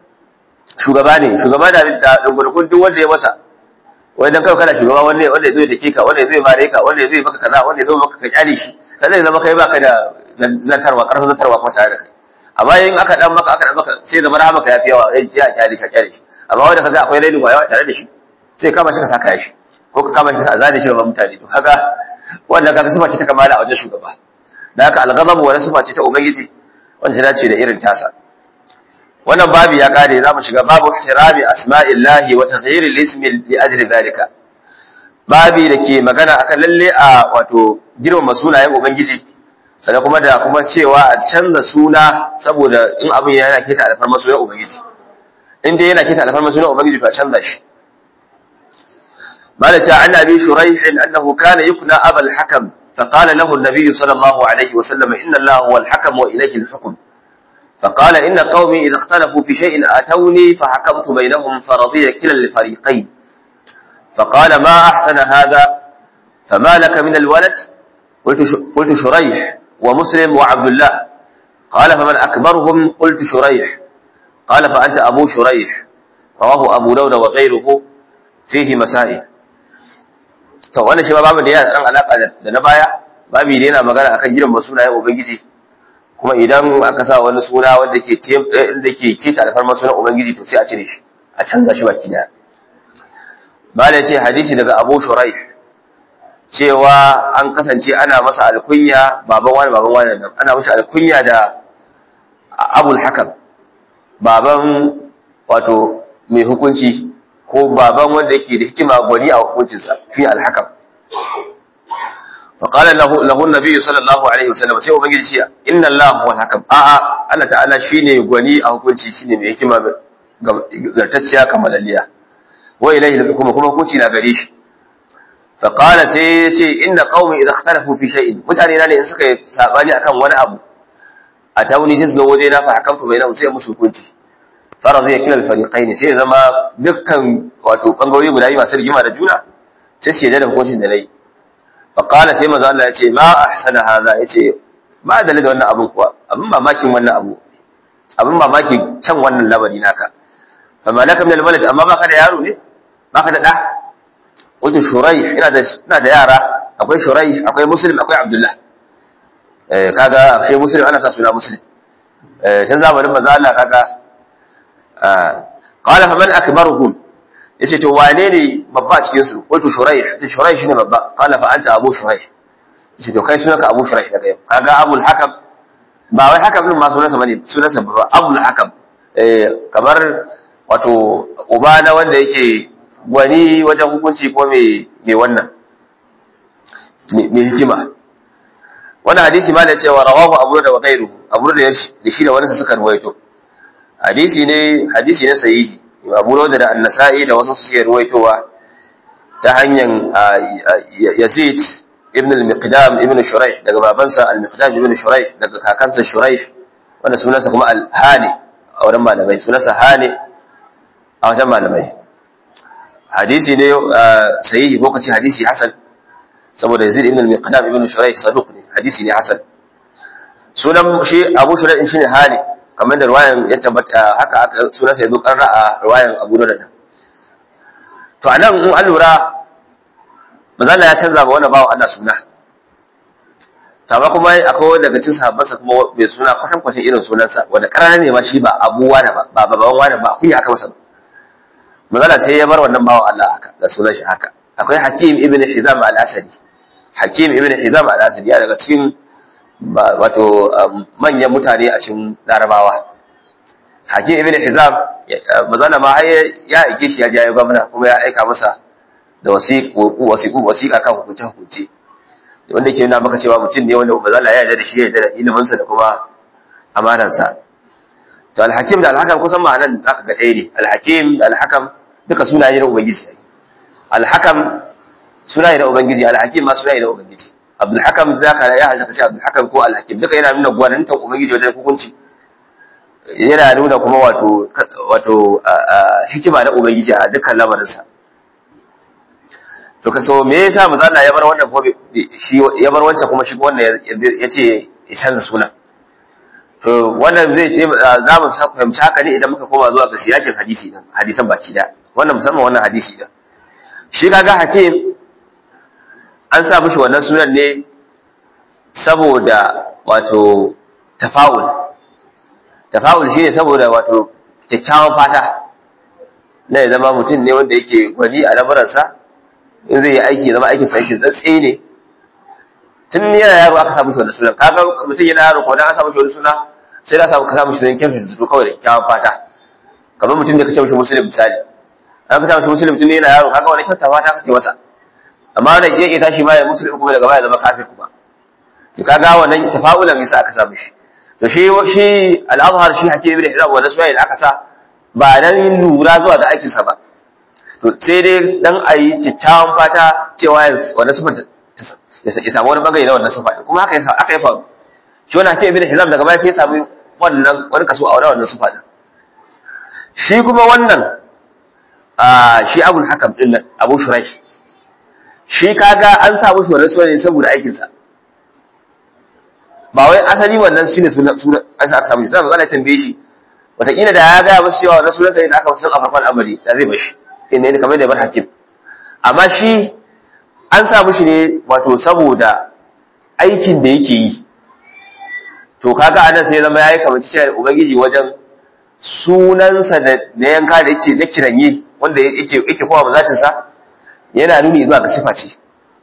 shugaba ne shugaba da da dungurkun duk wanda ya masa wai dan kawai kana shugaba wanda wanda zai dake ka wanda zai mare ka wanda zai maka kaza wanda zai maka ka kyale shi kada zai zama kai baka da zantarwa karfin zantarwa ko tare da kai amma in aka dan maka aka dan maka sai zama rahama ka yafi yawa sai ya kyale shi kyale shi amma wanda kaga akwai rainin wayawa tare da shi sai kama shi ka saka shi ko ka kama shi ka azane shi ga mutane to kaga wannan kaga sifa ce ta kamala a wajen shugaba da haka al-ghadab wani sifa ce ta ubangiji wanda ta dace da irin tasa wannan babu ya kare zamu shiga babu ihtirami asma'illahi wa taghyir al-ismi li ajli dhalika babi da ke magana akan lalle a wato girmama sunayen ubangiji sannan kuma da kuma cewa a canza suna saboda in abin yana kita alfarma sunan ubangiji in dai yana kita alfarma sunan ubangiji to a canza shi مالك عن أبي شريح أنه كان يكنى أبا الحكم فقال له النبي صلى الله عليه وسلم إن الله هو الحكم وإليه الحكم فقال إن قومي إذا اختلفوا في شيء أتوني فحكمت بينهم فرضي كلا الفريقين فقال ما أحسن هذا فما لك من الولد قلت قلت شريح ومسلم وعبد الله قال فمن أكبرهم قلت شريح قال فأنت أبو شريح رواه أبو داود وغيره فيه مسائل to wannan shi ma babu da yana dan alaka da na baya babu da yana magana akan gidan masunayen ubangiji kuma idan aka sa wani suna wanda ke da ke keta alfarma sunan ubangiji to sai a cire shi a canza shi baki daya bala ce hadisi daga Abu Shuraih cewa an kasance ana masa alkunya baban wani baban wani nan ana masa alkunya da Abul Hakam baban wato mai hukunci ko baban wanda yake da hikima gwani a hukuncinsa fi alhakam فقال له له النبي صلى الله عليه وسلم sai ubangiji shi inna Allah huwa alhakam a a Allah ta'ala shine gwani a hukunci shine mai hikima zartacciya kamalalliya wa ilayhi alhukmu kuma hukunci na gare shi فقال sai yace inna qaumi idha ikhtalafu fi shay'in mutane na ne in suka yi sabani akan wani abu a tawuni sai su zo waje na fa hakamtu bainahum sai musu hukunci faradu ya kila alfariqaini sai zama dukkan wato bangarori guda biyu masu rigima da juna sai su yadda da hukuncin da nayi fa qala sai manzo Allah ya ce ma ahsana hadha yace ba da da wannan abun kuwa abin mamakin wannan abu abin mamaki can wannan labari naka fa malaka min alwalad amma baka da yaro ne baka da da wato shurai ina da ina da yara akwai shurai akwai muslim akwai abdullah eh kaga sai muslim ana sa suna muslim eh can zamanin manzo Allah kaga qala faman akbaruhum yace to wane ne babba cikin su qultu shuraih yace shuraih shine babba qala fa anta abu shuraih yace to kai sunanka abu shuraih daga yau kaga abul hakam ba wai hakam din ma sunansa bane sunansa babba abul hakam eh kamar wato uba na wanda yake gwani wajen hukunci ko me me wannan me hikima wannan hadisi ma da cewa rawahu abu da wa ghairu abu da shi da wani suka ruwaito hadisi ne hadisi ne sahihi abu da da an-nasa'i da wasu suke ruwaitowa ta hanyar yazid ibn al-miqdam ibn shuraih daga babansa al-miqdam ibn shuraih daga kakansa shuraih wanda sunansa kuma al-hani a wurin malamai sunansa hani a wajen malamai hadisi ne sahihi ko kace hadisi hasan saboda yazid ibn al-miqdam ibn shuraih saduq ne hadisi ne hasan sunan shi abu shuraih shine hani kamar da ruwayan ya tabbata haka aka sunansa yazo karra a ruwayan abu dawud to anan in an lura manzala ya canza ba wani bawa Allah suna amma kuma akwai daga cikin sahabbansa kuma mai suna kwatan kwatan irin sunansa wanda karana ne ma shi ba abuwa da ba ba baban wani ba kunya aka masa manzala sai ya bar wannan bawa Allah haka da sunan shi haka akwai Hakim ibn Hizam al-Asadi Hakim ibn Hizam al-Asadi ya daga cikin wato manyan mutane a cikin Larabawa Hakim ibn Hizam manzala ma ya aike shi ya je ya gwamna kuma ya aika masa da wasiƙu wasiƙa kan hukunce-hukunce wanda ke nuna maka cewa mutum ne wanda ba za ya yarda da shi ya yarda da iliminsa da kuma amanansa to alhakim da alhakam kusan ma'anan za ka ga ɗaya ne alhakim da alhakam duka sunaye na ubangiji ne alhakam sunaye na ubangiji alhakim ma sunaye na ubangiji abdulhakam za ka ya halta ce abdulhakam ko alhakim duka yana nuna gwanintan ubangiji wajen hukunci yana nuna kuma wato wato hikima na ubangiji a dukkan lamarinsa to kaso me yasa manzo Allah ya bar wannan ko shi ya bar wancan kuma shi wannan yace ya canza suna to wannan zai ce za mu fahimci haka ne idan muka koma zuwa ga siyakin hadisi din hadisan baki da wannan musamman wannan hadisi din shi kaga hakim an sa mishi wannan sunan ne saboda wato tafa'ul tafa'ul shine saboda wato kyakkyawan fata na ya zama mutum ne wanda yake gwani a lamuransa in zai yi aiki zama aikin sa aikin tsatse ne tun yana yaro aka samu shi wannan sunan kaga mutum yana yaro ko dan aka samu shi wannan suna sai da samu ka samu shi sunan kyan zato kawai da kyakkyawan fata kamar mutum da ka ce mishi muslim misali an ka samu shi muslim tun yana yaro kaga wani kyauta fata kake masa amma wanda ya ke tashi ma ya muslim kuma daga baya zama kafir kuma to kaga wannan tafa'ulan yasa aka samu shi to shi shi al-azhar shi hakim ibn hizab wannan sunan da aka sa ba dan lura zuwa ga aikinsa ba to sai dai dan a yi kyakkyawan fata cewa wanda sufa ya samu wani bangare na wannan sufa kuma haka yasa aka yi faru shi wani hakim ibn hizam daga baya sai ya samu wannan wani kaso a wannan sufa din shi kuma wannan a shi abul hakam din nan abu shurai shi kaga an samu shi wannan sunan saboda aikin sa ba wai asali wannan shine sunan sunan aka samu shi sai manzo Allah ya tambaye shi wataƙila da ya gaya masu cewa wannan sunan sai da aka wasu a farkon amari da zai bashi inda ne kamar da bar hakim amma shi an sa mishi ne wato saboda aikin da yake yi to kaga anan sai zama yayi kamar cewa ubangiji wajen sunansa da na yanka da yake na kiranye wanda yake yake kowa mazatin sa yana nuni zuwa ga sifa ce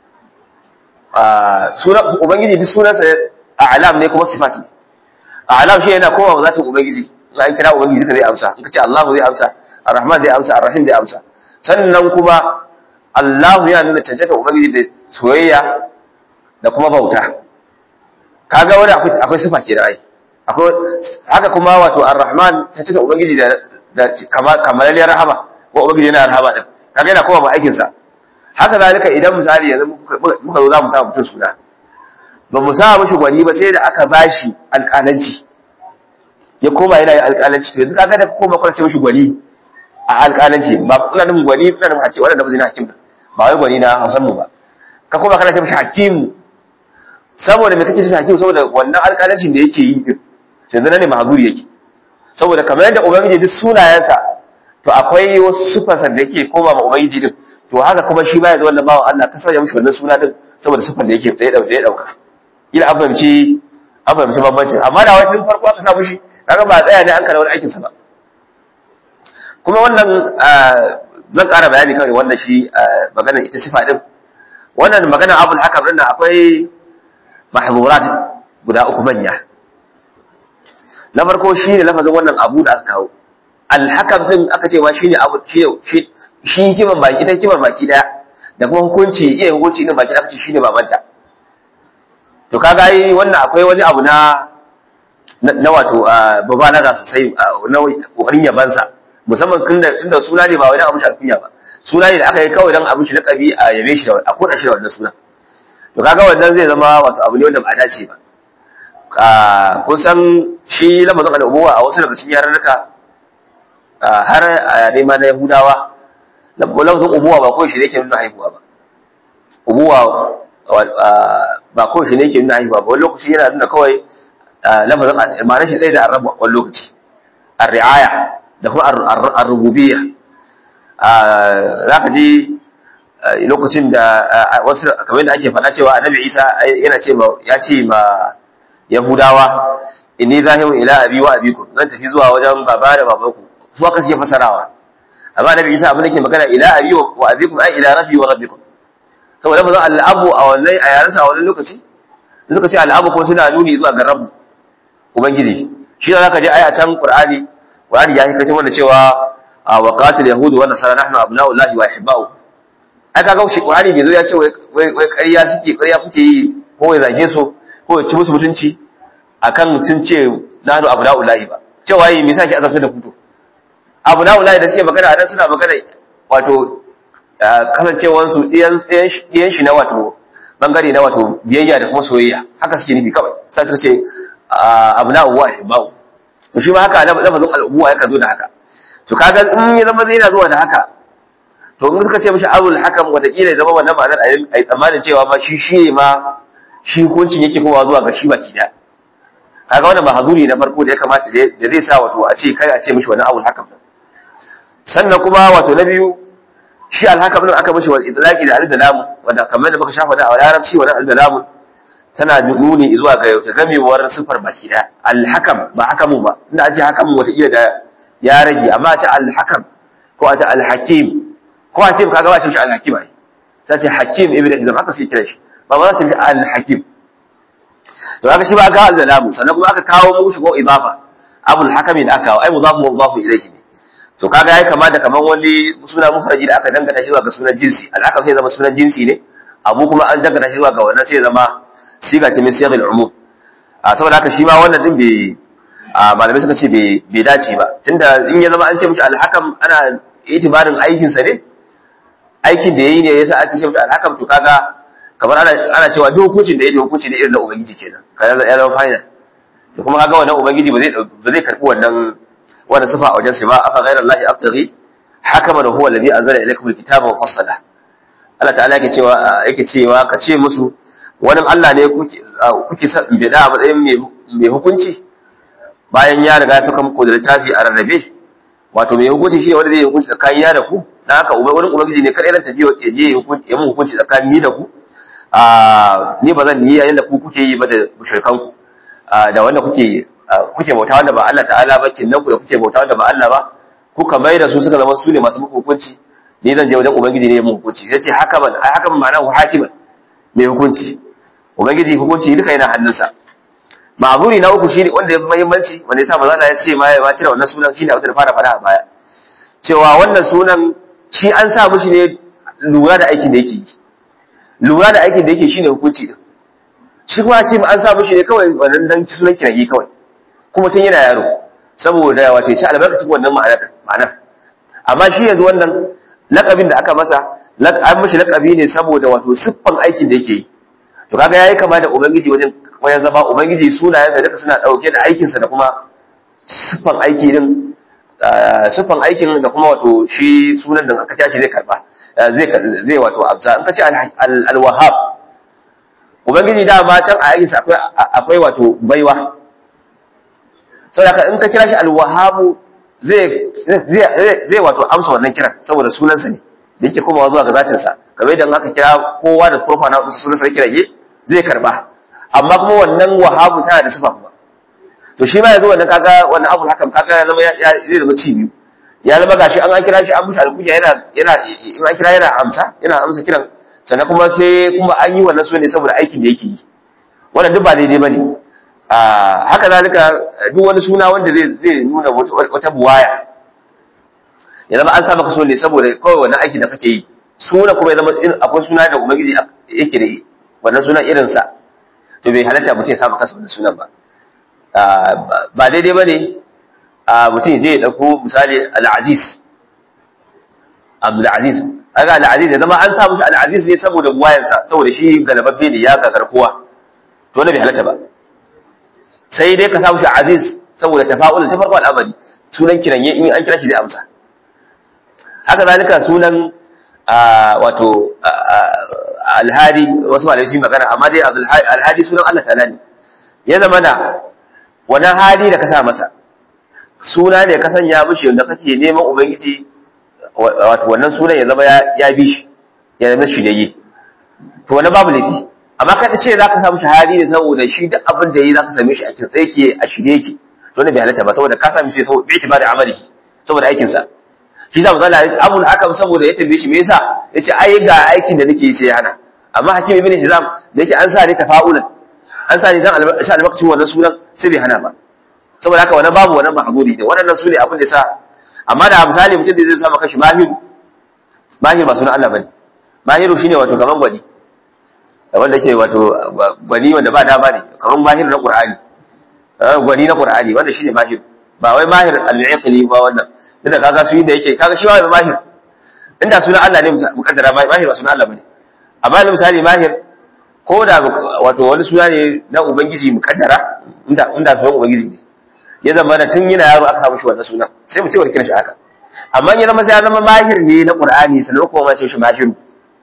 a sunan ubangiji duk sunansa a'lam ne kuma sifa ce a'lam shi yana kowa mazatin ubangiji in an kira ubangiji duka zai amsa in ka ce Allahu zai amsa Ar-Rahman zai amsa Ar-Rahim zai amsa sannan kuma Allahu yana nuna cancanta ubangiji da soyayya da kuma bauta kaga wani akwai akwai sifa ke da ai akwai haka kuma wato Ar-Rahman cancanta ubangiji da da kamalalliyar rahama ko ubangiji yana rahama din kaga yana kowa ba aikin sa haka zalika idan misali yanzu muka zo za mu sa mutum suna ba mu sa mishi gwani ba sai da aka bashi alƙalanci ya koma yana yin alƙalanci to yanzu kaga da koma kwana ce mishi gwani a alƙalanci ba ina nufin gwani ina nufin hakim wannan da bazina hakim ba wai gwani na Hausan mu ba ka koma kana ce mishi hakim saboda me kake ce hakim saboda wannan alƙalancin da yake yi din yanzu nan ne mahzuri yake saboda kamar yadda ubangiji duk sunayensa to akwai wasu sifarsa da yake koma ma ubangiji din to haka kuma shi baya da wannan bawan Allah ka sanya mishi wannan suna din saboda sifar da yake da ya dauka ila an fahimci an fahimci bambancin amma da wani farko aka sa mishi kaga ba tsaya ne an kana wani aikin sa ba kuma wannan zan ƙara bayani kawai wannan shi magana ita sifa din wannan magana abul hakam din akwai mahzurat guda uku manya na farko shine lafazin wannan abu da aka kawo al hakam din aka ce ma shine abu shi shi hikimar baki ita hikimar baki daya da kuma hukunci iya hukunci din baki aka ce shine babanta to kaga yi wannan akwai wani abu na na wato babalaga sosai na kokarin yabansa musamman tunda tunda suna ne ba wani abu shi alkunya ba suna ne da aka yi kawai dan abin shi lakabi a yabe shi da a koda shi da wannan suna to kaga wannan zai zama wato abu ne wanda ba dace ba kun san shi lamarin al'ubuwa a wasu daga cikin yarurruka har a yare ma na yahudawa lamarin ubuwa ba kawai shi ne ke nuna haihuwa ba ubuwa ba kawai shi ne ke nuna haihuwa ba wani lokaci yana nuna kawai lamarin ma'anar shi ɗaya da arrabu a wani lokaci ar-ri'aya da kuma ar-rububiyya za ka ji lokacin da wasu kamar da ake faɗa cewa annabi isa yana ce ya ce ma yahudawa inni zahirun ila abi wa abikum zan tafi zuwa wajen baba da babanku su aka suke fasarawa amma annabi isa abin da ke magana ila abi wa abikum ai ila rabbi wa rabbikum saboda bazan al'abu a wannan a yaransa a wannan lokaci suka ce al'abu ko suna nuni zuwa ga rabbu ubangiji shi da zaka je aya can qur'ani qur'ani ya hikace wanda cewa wa qatil yahudu wa nasara nahnu abna'ullahi wa ahibba'u ai kaga shi qur'ani bai zo ya ce wai wai ƙarya suke ƙarya kuke yi ko ya zage su ko ya ci musu mutunci akan sun ce nahnu abna'ullahi ba cewa yi me yasa ki azabta da kuto abna'ullahi da suke magana nan suna magana wato kasancewansu ɗiyan shi na wato bangare na wato biyayya da kuma soyayya haka suke nufi kawai sai suka ce abu na uwa ahibba'u to shi ma haka lafazin al'ubuwa yakan zo da haka to kaga in ya zama zai yana zuwa da haka to in suka ce mishi abul hakam wataƙila ya zama wannan ma'anar a yi tsammanin cewa ma shi shi ma shi hukuncin yake kowa zuwa ga shi baki da kaga wannan mahazuri na farko da ya kamata da zai sa wato a ce kai a ce mishi wannan abul hakam sannan kuma wato na biyu shi alhakam din aka mishi wal idlaqi da al-dalam wanda kamar da muka shafa da a larabci wannan al-dalam tana nuni zuwa ga ta gamewar sifar baki da al-hakam ba hakamun ba inda aje hakamun wata iya da ya rage amma a ce al-hakam ko a ce al-hakim ko hakim kaga ba ce mishi al-hakim ai ta ce hakim ibnu hizam aka sai kira shi ba ba za su ce al-hakim to aka shi ba ga al-dalam sannan kuma aka kawo mushi ko idafa abul hakami da aka kawo ai mudafu mudafu ilayhi ne to kaga yayi kama da kaman wani suna mufraji da aka dangata shi zuwa ga sunan jinsi alhaka sai zama sunan jinsi ne abu kuma an dangata shi zuwa ga wannan sai zama siga ce min siyaghil umum a saboda haka shi ma wannan din bai malamai suka ce bai dace ba tunda in ya zama an ce mishi alhakam ana itibarin aikin sa ne aikin da yayi ne yasa ake ce mishi alhakam to kaga kamar ana ana cewa duk hukuncin da yake hukunci ne irin na ubangiji kenan kaga ya zama final to kuma kaga wannan ubangiji ba zai ba zai karbi wannan wannan sifa a wajen ba afa ghayra allahi abtaghi hakaman huwa alladhi anzala ilaykum alkitaba mufassala Allah ta'ala yake cewa yake cewa ka ce musu wani Allah ne kuke kuke sa bida a matsayin mai hukunci bayan ya riga ya saka muku da littafi a rarrabe wato mai hukunci shi ne wanda zai hukunci tsakanin ya da ku dan haka wani ubangiji ne kada ran tafiya ya je ya mun hukunci tsakanin ni da ku a ni ba zan yi yayin da ku kuke yi ba da mushrikan ku da wanda kuke kuke bauta wanda ba Allah ta'ala ba kinnan ku da kuke bauta wanda ba Allah ba kuka mai da su suka zama su ne masu muku hukunci ni zan je wajen ubangiji ne mu hukunci sai ce haka ban ai haka ban ma'ana hakiman mai hukunci ubangiji hukunci duka yana hannunsa ma'zuri na uku shine wanda ya fi muhimmanci wanda yasa maza ya ce ma ya ma cire wannan sunan shine abin da fara fara a baya cewa wannan sunan shi an sa mishi ne lura da aikin da yake yi lura da aikin da yake shine hukunci din shi kuma hakim an sa mishi ne kawai wannan dan sunan kiragi kawai kuma tun yana yaro saboda wato ya ci albarkacin wannan ma'anar amma shi yanzu wannan lakabin da aka masa an mashi lakabi ne saboda wato siffan aikin da yake yi to kaga yayi kama da ubangiji wajen wajen zama ubangiji sunayensa duka suna dauke da aikinsa da kuma siffan aiki din siffan aikin da kuma wato shi sunan da aka tashi zai karba zai zai wato abza in ka ce al-wahhab ubangiji da ma can a aikinsa akwai akwai wato baiwa saboda in ka kira shi al-wahhab zai zai zai wato amsa wannan kiran saboda sunansa ne da yake komawa zuwa ga zatinsa kamar idan aka kira kowa da profa na sunansa yake rage zai karba amma kuma wannan wahabu tana da sifa kuma to shi ma yanzu wannan kaga wannan abul hakan kaga ya zama zai zama ci biyu ya zama gashi an an kira shi an mushi alkunya yana yana in an kira yana amsa yana amsa kiran sannan kuma sai kuma an yi wannan so ne saboda aikin da yake yi wannan duk ba daidai bane a haka zalika duk wani suna wanda zai zai nuna wata buwaya ya zama an sa maka so ne saboda kawai wannan aiki da kake yi suna kuma ya zama akwai suna da ubangiji yake da wannan suna irinsa to bai halatta mutum ya saba kansa wannan sunan ba ba daidai bane mutum je ya dauko misali al-aziz Abdul Aziz aga al-aziz ya zama an sa mushi al-aziz ne saboda buwayansa saboda shi galababbe ne ya kakar kowa to wannan bai halatta ba sai dai ka sa mushi aziz saboda tafa'ul ta farko al'amari sunan kiranye in an kira shi zai amsa haka zalika sunan wato alhadi wasu malamai sun magana amma dai alhadi sunan Allah ta'ala ne ya zama na wani hadi da ka sa masa suna ne ka sanya mishi da kake neman ubangiji wato wannan sunan ya zama ya bi shi ya zama shiryayye to wani babu laifi amma ka ce za ka samu shahadi ne saboda shi duk abin da yi za ka same shi a kitse yake a shirye yake to ne bai halatta ba saboda ka same shi saboda bai tibari amali saboda aikinsa shi za mu zala abul hakam saboda ya tambaye shi me yasa yace ai ga aikin da nake yi sai ya hana amma hakim ibn hizam da yake an sa ne tafa'ulan an sa ne dan sha albarkacin wannan sunan sai bai hana ba saboda haka wannan babu wannan mahzuri da wannan su ne abin da sa amma da misali mutum da zai sa maka shi mahiru mahiru ba sunan Allah bane mahiru shine wato gaban gwani wanda ke wato gwani wanda ba dama ne kaman mahiru na qur'ani gwani na qur'ani wanda shine mahiru ba wai mahir al-iqli ba wannan inda kaga su yi da yake kaga shi ba mahir inda sunan Allah ne mukaddara mahir ba sunan Allah bane amma misali mahir ko da wato wani suna ne na ubangiji mukaddara inda inda sunan ubangiji ne ya zama da tun yana yaro aka samu shi wannan sunan sai mu ce wa kira shi haka amma ya zama sai ya zama mahir ne na qur'ani sannan kuma ma sai shi mahir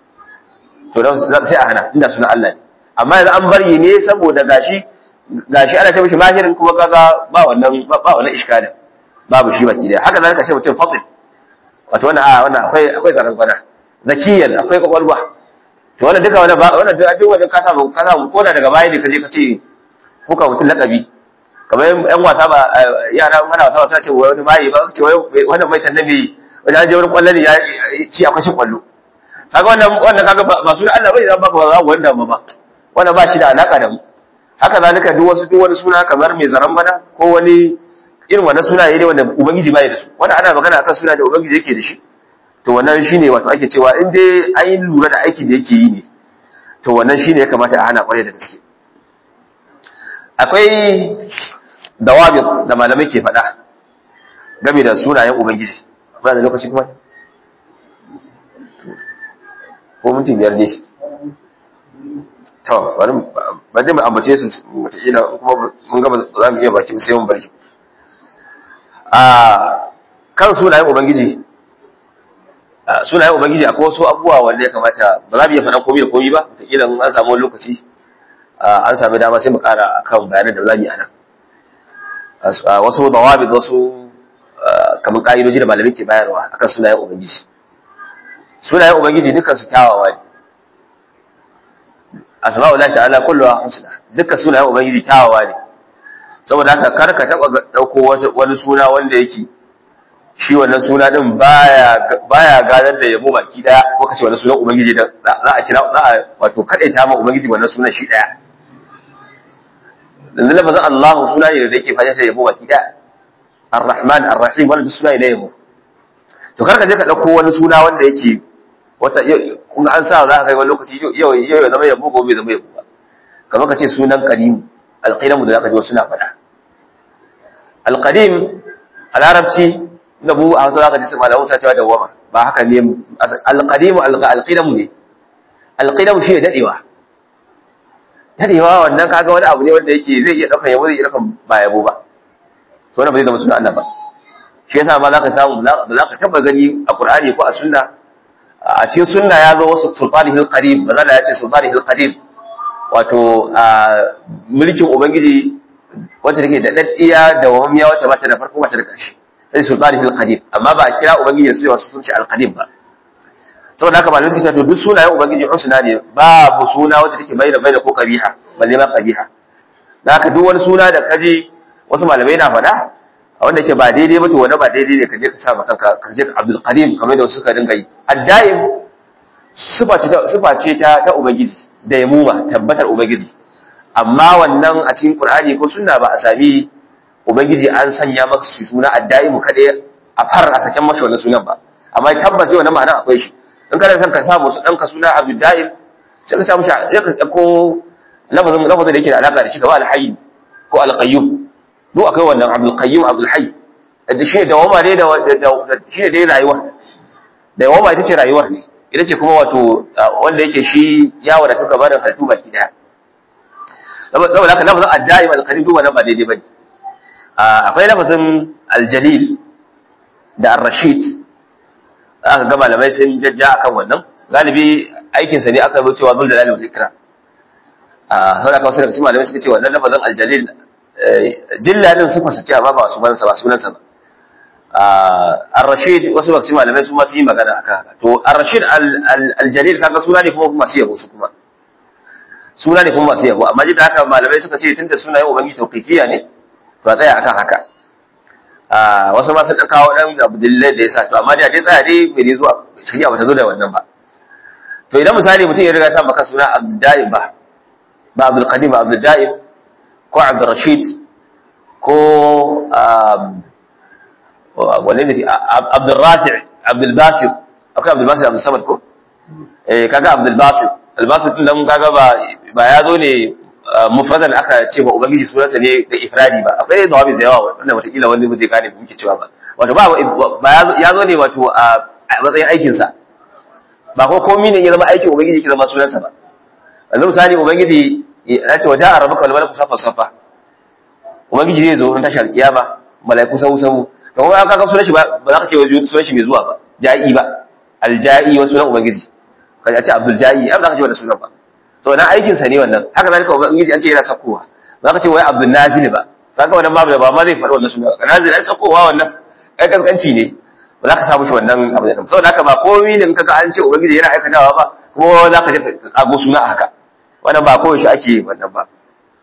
to dan sai a hana inda sunan Allah ne amma yanzu an bari ne saboda gashi gashi ana ce mishi mahirin kuma kaga ba wannan ba wannan iskalin babu shi baki daya haka zalika ce mutum fadil wato wannan a wannan akwai akwai zaran gwana zakiyan akwai kwakwalwa to wannan duka wannan wannan duk wanda ka samu ka samu ko da daga baya ne ka je ka ce ko ka mutum lakabi kamar yan wasa ba yara ana wasa wasa ce wani mai ba ce wannan mai tannabi wani an je wani kwallo ne ya ci akwai shi kwallo kaga wannan wannan kaga ba su da Allah bai zan baka ba za wanda ba ba wannan ba shi da alaka da mu haka zalika duk wasu duk wani suna kamar mai zaran bana ko wani irin wannan sunaye ne wanda ubangiji bai da su wannan ana magana akan suna da ubangiji yake da shi to wannan shine wato ake cewa in dai an yi lura da aikin da yake yi ne to wannan shine ya kamata a hana kwarai da gaske akwai dawabi da malamai ke faɗa game da sunayen ubangiji ba da lokaci kuma ko minti biyar dai to bari ba dai mu ambace su wataƙila kuma mun gaba za mu iya baki sai mun barki a kan sunayen ubangiji sunayen ubangiji akwai wasu abubuwa wanda ya kamata ba za mu iya faɗa komai da komai ba wataƙila in an samu lokaci an sami dama sai mu ƙara akan bayanan da za mu yi a nan wasu dawabi wasu kamar ƙa'idoji da malamai ke bayarwa akan sunayen ubangiji sunayen ubangiji dukkan su kyawawa ne asma'ullahi ta'ala kulluha husna dukkan sunayen ubangiji kyawawa ne saboda haka kar ka taba dauko wani suna wanda yake shi wannan suna din baya baya gadar da yabo baki daya ko kace wannan sunan ubangiji da za a kira za a wato kadaita ma ubangiji wannan sunan shi daya dan lafazin Allah suna ne da yake fada sai yabo baki daya Ar-Rahman Ar-Rahim wannan suna ne yabo to kar ka je ka dauko wani suna wanda yake wata kun an sa za ka kai wani lokaci yau yau zama yabo gobe zama yabo ba kamar ka ce sunan qadim alqadim da zaka ji wasu na faɗa alqadim a larabci da mu a hausa zaka ji malamu sa cewa dawama ba haka ne alqadim alqadim ne alqadim shi ne dadewa dadewa wannan kaga wani abu ne wanda yake zai iya daukan yabo zai iya daukan ba yabo ba to wannan ba zai zama sunan Allah ba shi yasa ma zaka samu ba za ka taba gani a Qur'ani ko a sunna a cikin sunna ya zo wasu sultanihil qadim ba za ya ce sultanihil qadim wato mulkin ubangiji wacce take da daddiya da wamiya wacce ba ta da farko wacce da ƙarshe sai sultanihil qadim amma ba a kira ubangiji su wasu sun ce al-qadim ba saboda haka malamai suka ce to duk sunayen ubangiji husna ne babu suna wacce take bayyana bayyana ko kabiha balle ma kabiha da haka duk wani suna da kaji wasu malamai na faɗa a wanda yake ba daidai ba to wani ba daidai ne ka je ka sa ma kanka ka je ka Abdul Qadim kamar da suka dinga yi addaim sifa ce ta sifa ce ta ta ubangiji da yamuma tabbatar ubangiji amma wannan a cikin Qur'ani ko sunna ba a sami ubangiji an sanya maka su suna addaim kada a far a saken masa wannan sunan ba amma tabbas zai wannan ma'ana akwai shi in kana son ka samu su danka suna Abdul Daim sai ka samu shi ya ka ko lafazin lafazin da yake da alaka da shi gaba al-hayy ko al-qayyum duk akwai wannan abdul qayyum abdul hayy da shi da wama ne da shi ne dai rayuwa da wama ita ce rayuwar ne ita ce kuma wato wanda yake shi ya wadata gabanin halittu baki daya saboda haka lafazin ad-da'im al-qadim duk wannan ba daidai bane akwai lafazin al-jalil da ar-rashid aka ga malamai sun jajja akan wannan galibi aikin sa ne aka zo cewa zul jalali wal ikram a saboda haka wasu daga cikin malamai suka ce wannan lafazin al-jalil jilla din sifar sa ce amma ba sunan sa ba sunan sa ba ar-rashid wasu daga cikin malamai su ma su yi magana akan haka to ar-rashid al-jalil kaga suna ne kuma masu yabo su kuma suna ne kuma masu yabo amma da haka malamai suka ce tunda sunayen ubangiji tawqifiya ne to a tsaya akan haka wasu ma sun dan kawo dan abdullahi da yasa to amma da dai tsaya dai bai zuwa shari'a bata zo da wannan ba to idan misali mutum ya riga sa maka suna abdullahi ba ba abdul qadim ba abdul daim ko abdul rashid ko wanne ne abdul rafi abdul basir akwai abdul basir abdul samad ko eh kaga abdul basir al basir din nan kaga ba ba ya zo ne mufradan aka ce ba ubangiji sunansa ne da ifradi ba akwai zawabi da yawa wanda wataƙila wani ba zai gane muke cewa ba wato ba ya zo ne wato a matsayin aikinsa ba ko komi ne ya zama aikin ubangiji ke zama sunansa ba yanzu misali ubangiji ya ce waje a rabuka wal malaku safa safa ubangiji zai zo in tashar kiyama malaiku sahu sahu to kuma aka ga sunan shi ba za ka ce sunan shi mai zuwa ba ja'i ba alja'i wa sunan ubangiji ka ce abdul ja'i an za ka ce wannan sunan ba so na aikin sa ne wannan haka zalika ubangiji an ce yana sakowa ba ka ce wai abdul nazil ba kaga wannan babu ba ma zai faɗi wannan sunan nazil ai sakowa wannan ai kaskanci ne ba za ka samu shi wannan abu da saboda haka ba komai ne kaga an ce ubangiji yana aikatawa ba kuma za ka je ka kago suna haka wannan ba kowace ake wannan ba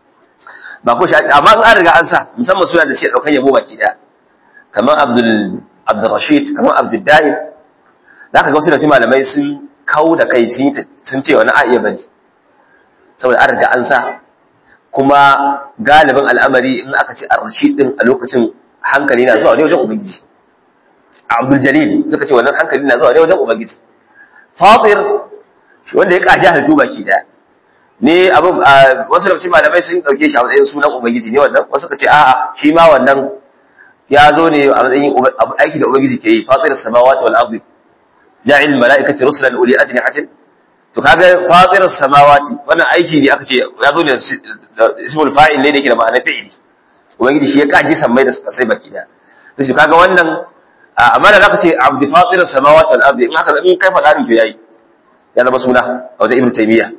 ba kowace ake amma in an riga an sa musamman suna da shi daukan yabo baki daya kamar abdul abdul rashid kamar abdul daim za ka ga wasu da malamai sun kawo da kai sun ce wani a iya bane saboda an riga an sa kuma galibin al'amari in aka ce ar-rashid din a lokacin hankali na zuwa ne wajen ubangiji abdul jalil suka ce wannan hankali na zuwa ne wajen ubangiji fatir wanda ya kaji halittu baki daya ne abin wasu lokaci malamai sun dauke shi a matsayin sunan ubangiji ne wannan wasu kace a'a shi ma wannan ya zo ne a matsayin aiki da ubangiji ke yi fatir samawati wal ardi ja'il malaikati rusulan uli ajnihatin to kaga fatir samawati wannan aiki ne aka ce ya zo ne ismul fa'il ne da yake da ma'anar fi'ili ubangiji shi ya kaji sammai da sai baki daya sai shi kaga wannan amma da zaka ce abdi fatir samawati wal ardi in haka in kai faɗa to yayi ya zama suna a wajen ibn taymiya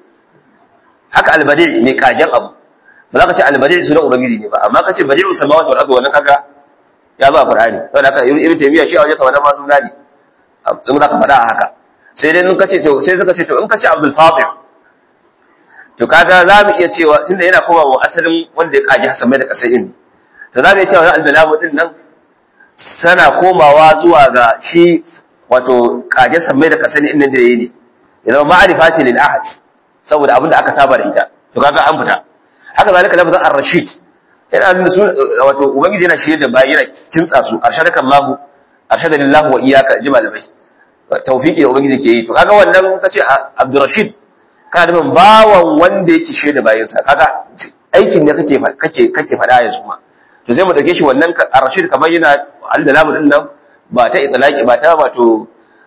haka albadi ne kagen abu ba za ka ce albadi sunan ubangiji ne ba amma ka ce badi'u samawati wal ardi wannan kaga ya zo a qur'ani saboda haka ibn taymiya shi a wajen wannan ma suna ne in za ka faɗa a haka sai dai in ka ce to sai suka ce to in ka ce abdul fatir to kaga za mu iya cewa tunda yana koma wa asalin wanda ya kaji hasan mai da kasai din to za mu iya cewa al-balamu din nan sana komawa zuwa ga shi wato kaje sammai da kasani inda da yayi ne ya zama ma'arifa ce lil ahad saboda abinda aka saba da ita to kaga an fita haka zalika lafazin ar-rashid yana nuna su wato ubangiji yana shirye da bayi yana kintsa su arshadakan lahu arshada lillahu wa iyyaka ji malamai tawfiki da ubangiji ke yi to kaga wannan kace abdurrashid kana da bawan wanda yake shirye da bayinsa kaga aikin ne kake kake kake fada yanzu ma to sai mu dauke shi wannan ar-rashid kamar yana al-dalamu din nan ba ta itlaqi ba ta wato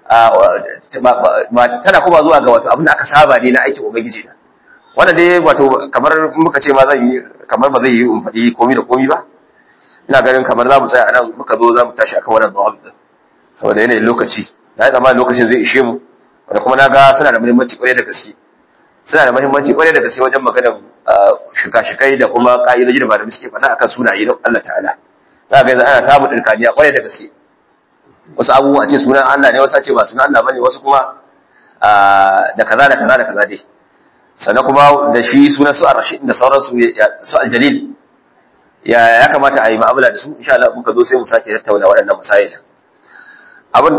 ba tana kuma zuwa ga wato abin da aka saba ne na aikin ubangiji da wannan dai wato kamar muka ce ma zan yi kamar ba zai yi in faɗi komai da komai ba ina ganin kamar za mu tsaya anan muka zo za mu tashi akan wannan dawab din saboda yanayin lokaci na yi zamanin lokacin zai ishe mu wanda kuma na ga suna da muhimmanci kwarai da gaske suna da muhimmanci kwarai da gaske wajen maganar shika-shikai da kuma ka'idoji da malamai suke faɗa akan sunaye don Allah ta'ala za ga yanzu ana samun ɗirkaniya kwarai da gaske wasu abubuwa ce sunan Allah ne wasu ce ba sunan Allah bane wasu kuma da kaza da kaza da kaza dai sannan kuma da shi sunan su ar-rashid da sauransu su al-jalil ya ya kamata a yi mu'amala da su insha Allah muka zo sai mu sake tattauna waɗannan masail abin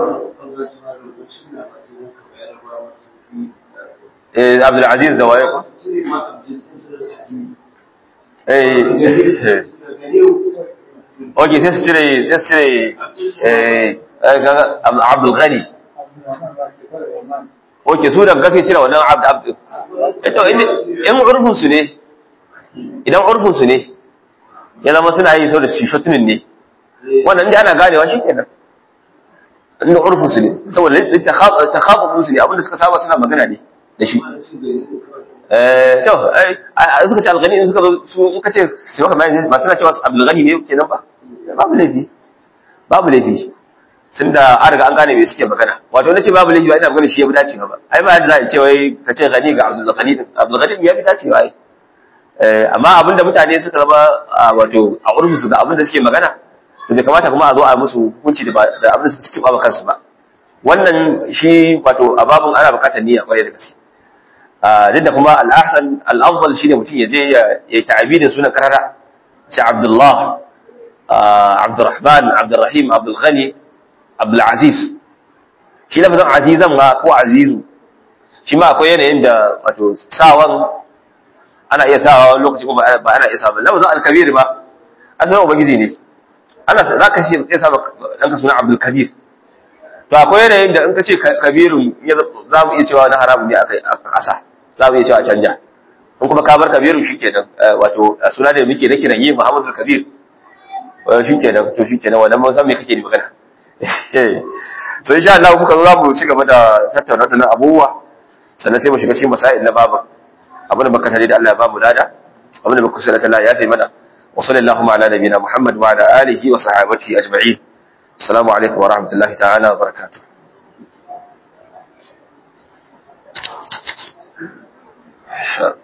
eh Abdul Aziz da waye ko eh Oke sai su cire sai su cire eh Abdul Ghani. Oke su da gaske cire wannan Abd Abd. Eto in urfin su ne idan urfin su ne ya zama suna yi saboda shishotunin ne wannan da ana ganewa shikenan inda urfin su ne saboda takhafufun su ne abinda suka saba suna magana ne da shi eh to ai suka ce alghani in suka zo su in kace su maka bayani ba suna cewa abdul ghani ne kenan ba babu laifi babu laifi sun da an riga an gane me suke magana wato nace babu laifi ba ina magana shi ya fi dacewa ba ai ba yadda za a ce wai ka ce ghani ga abdul ghani abdul ghani ya fi dacewa ai amma abinda mutane suka zama wato a urfin su da abinda suke magana to bai kamata kuma a zo a musu hukunci da abin da suka ci ba kansu ba wannan shi wato a babun ana bukatar niyya kwarai da gaske duk da kuma al-ahsan al-afdal shine mutum ya je ya yi ta'abidin sunan karara shi Abdullah Abdurrahman Abdurrahim Abdul Ghani Abdul Aziz shi lafazin azizan ma ko azizu shi ma akwai yanayin da wato sawan ana iya sawa wani lokaci ko ba ana iya sawa lafazin al-kabir ba asalin ubangiji ne ana za ka ce ya saba ɗanka suna abdul kabir to akwai yanayin da in ka ce kabirun za mu iya cewa na haramun ne a ƙasa za mu iya cewa a canja in kuma ka bar kabirun shi kenan wato suna da muke na kiran yi muhammadu kabir shi kenan to shi kenan wannan mun san me kake da magana so insha Allah kuka zo za mu ci gaba da tattauna da abubuwa sannan sai mu shiga cikin masail na babu abin da baka tare da Allah ya ba mu lada abin da baka kusa da Allah ya taimaka وصلى اللهم على نبينا محمد وعلى آله وصحابته أجمعين السلام عليكم ورحمة الله تعالى وبركاته Sure.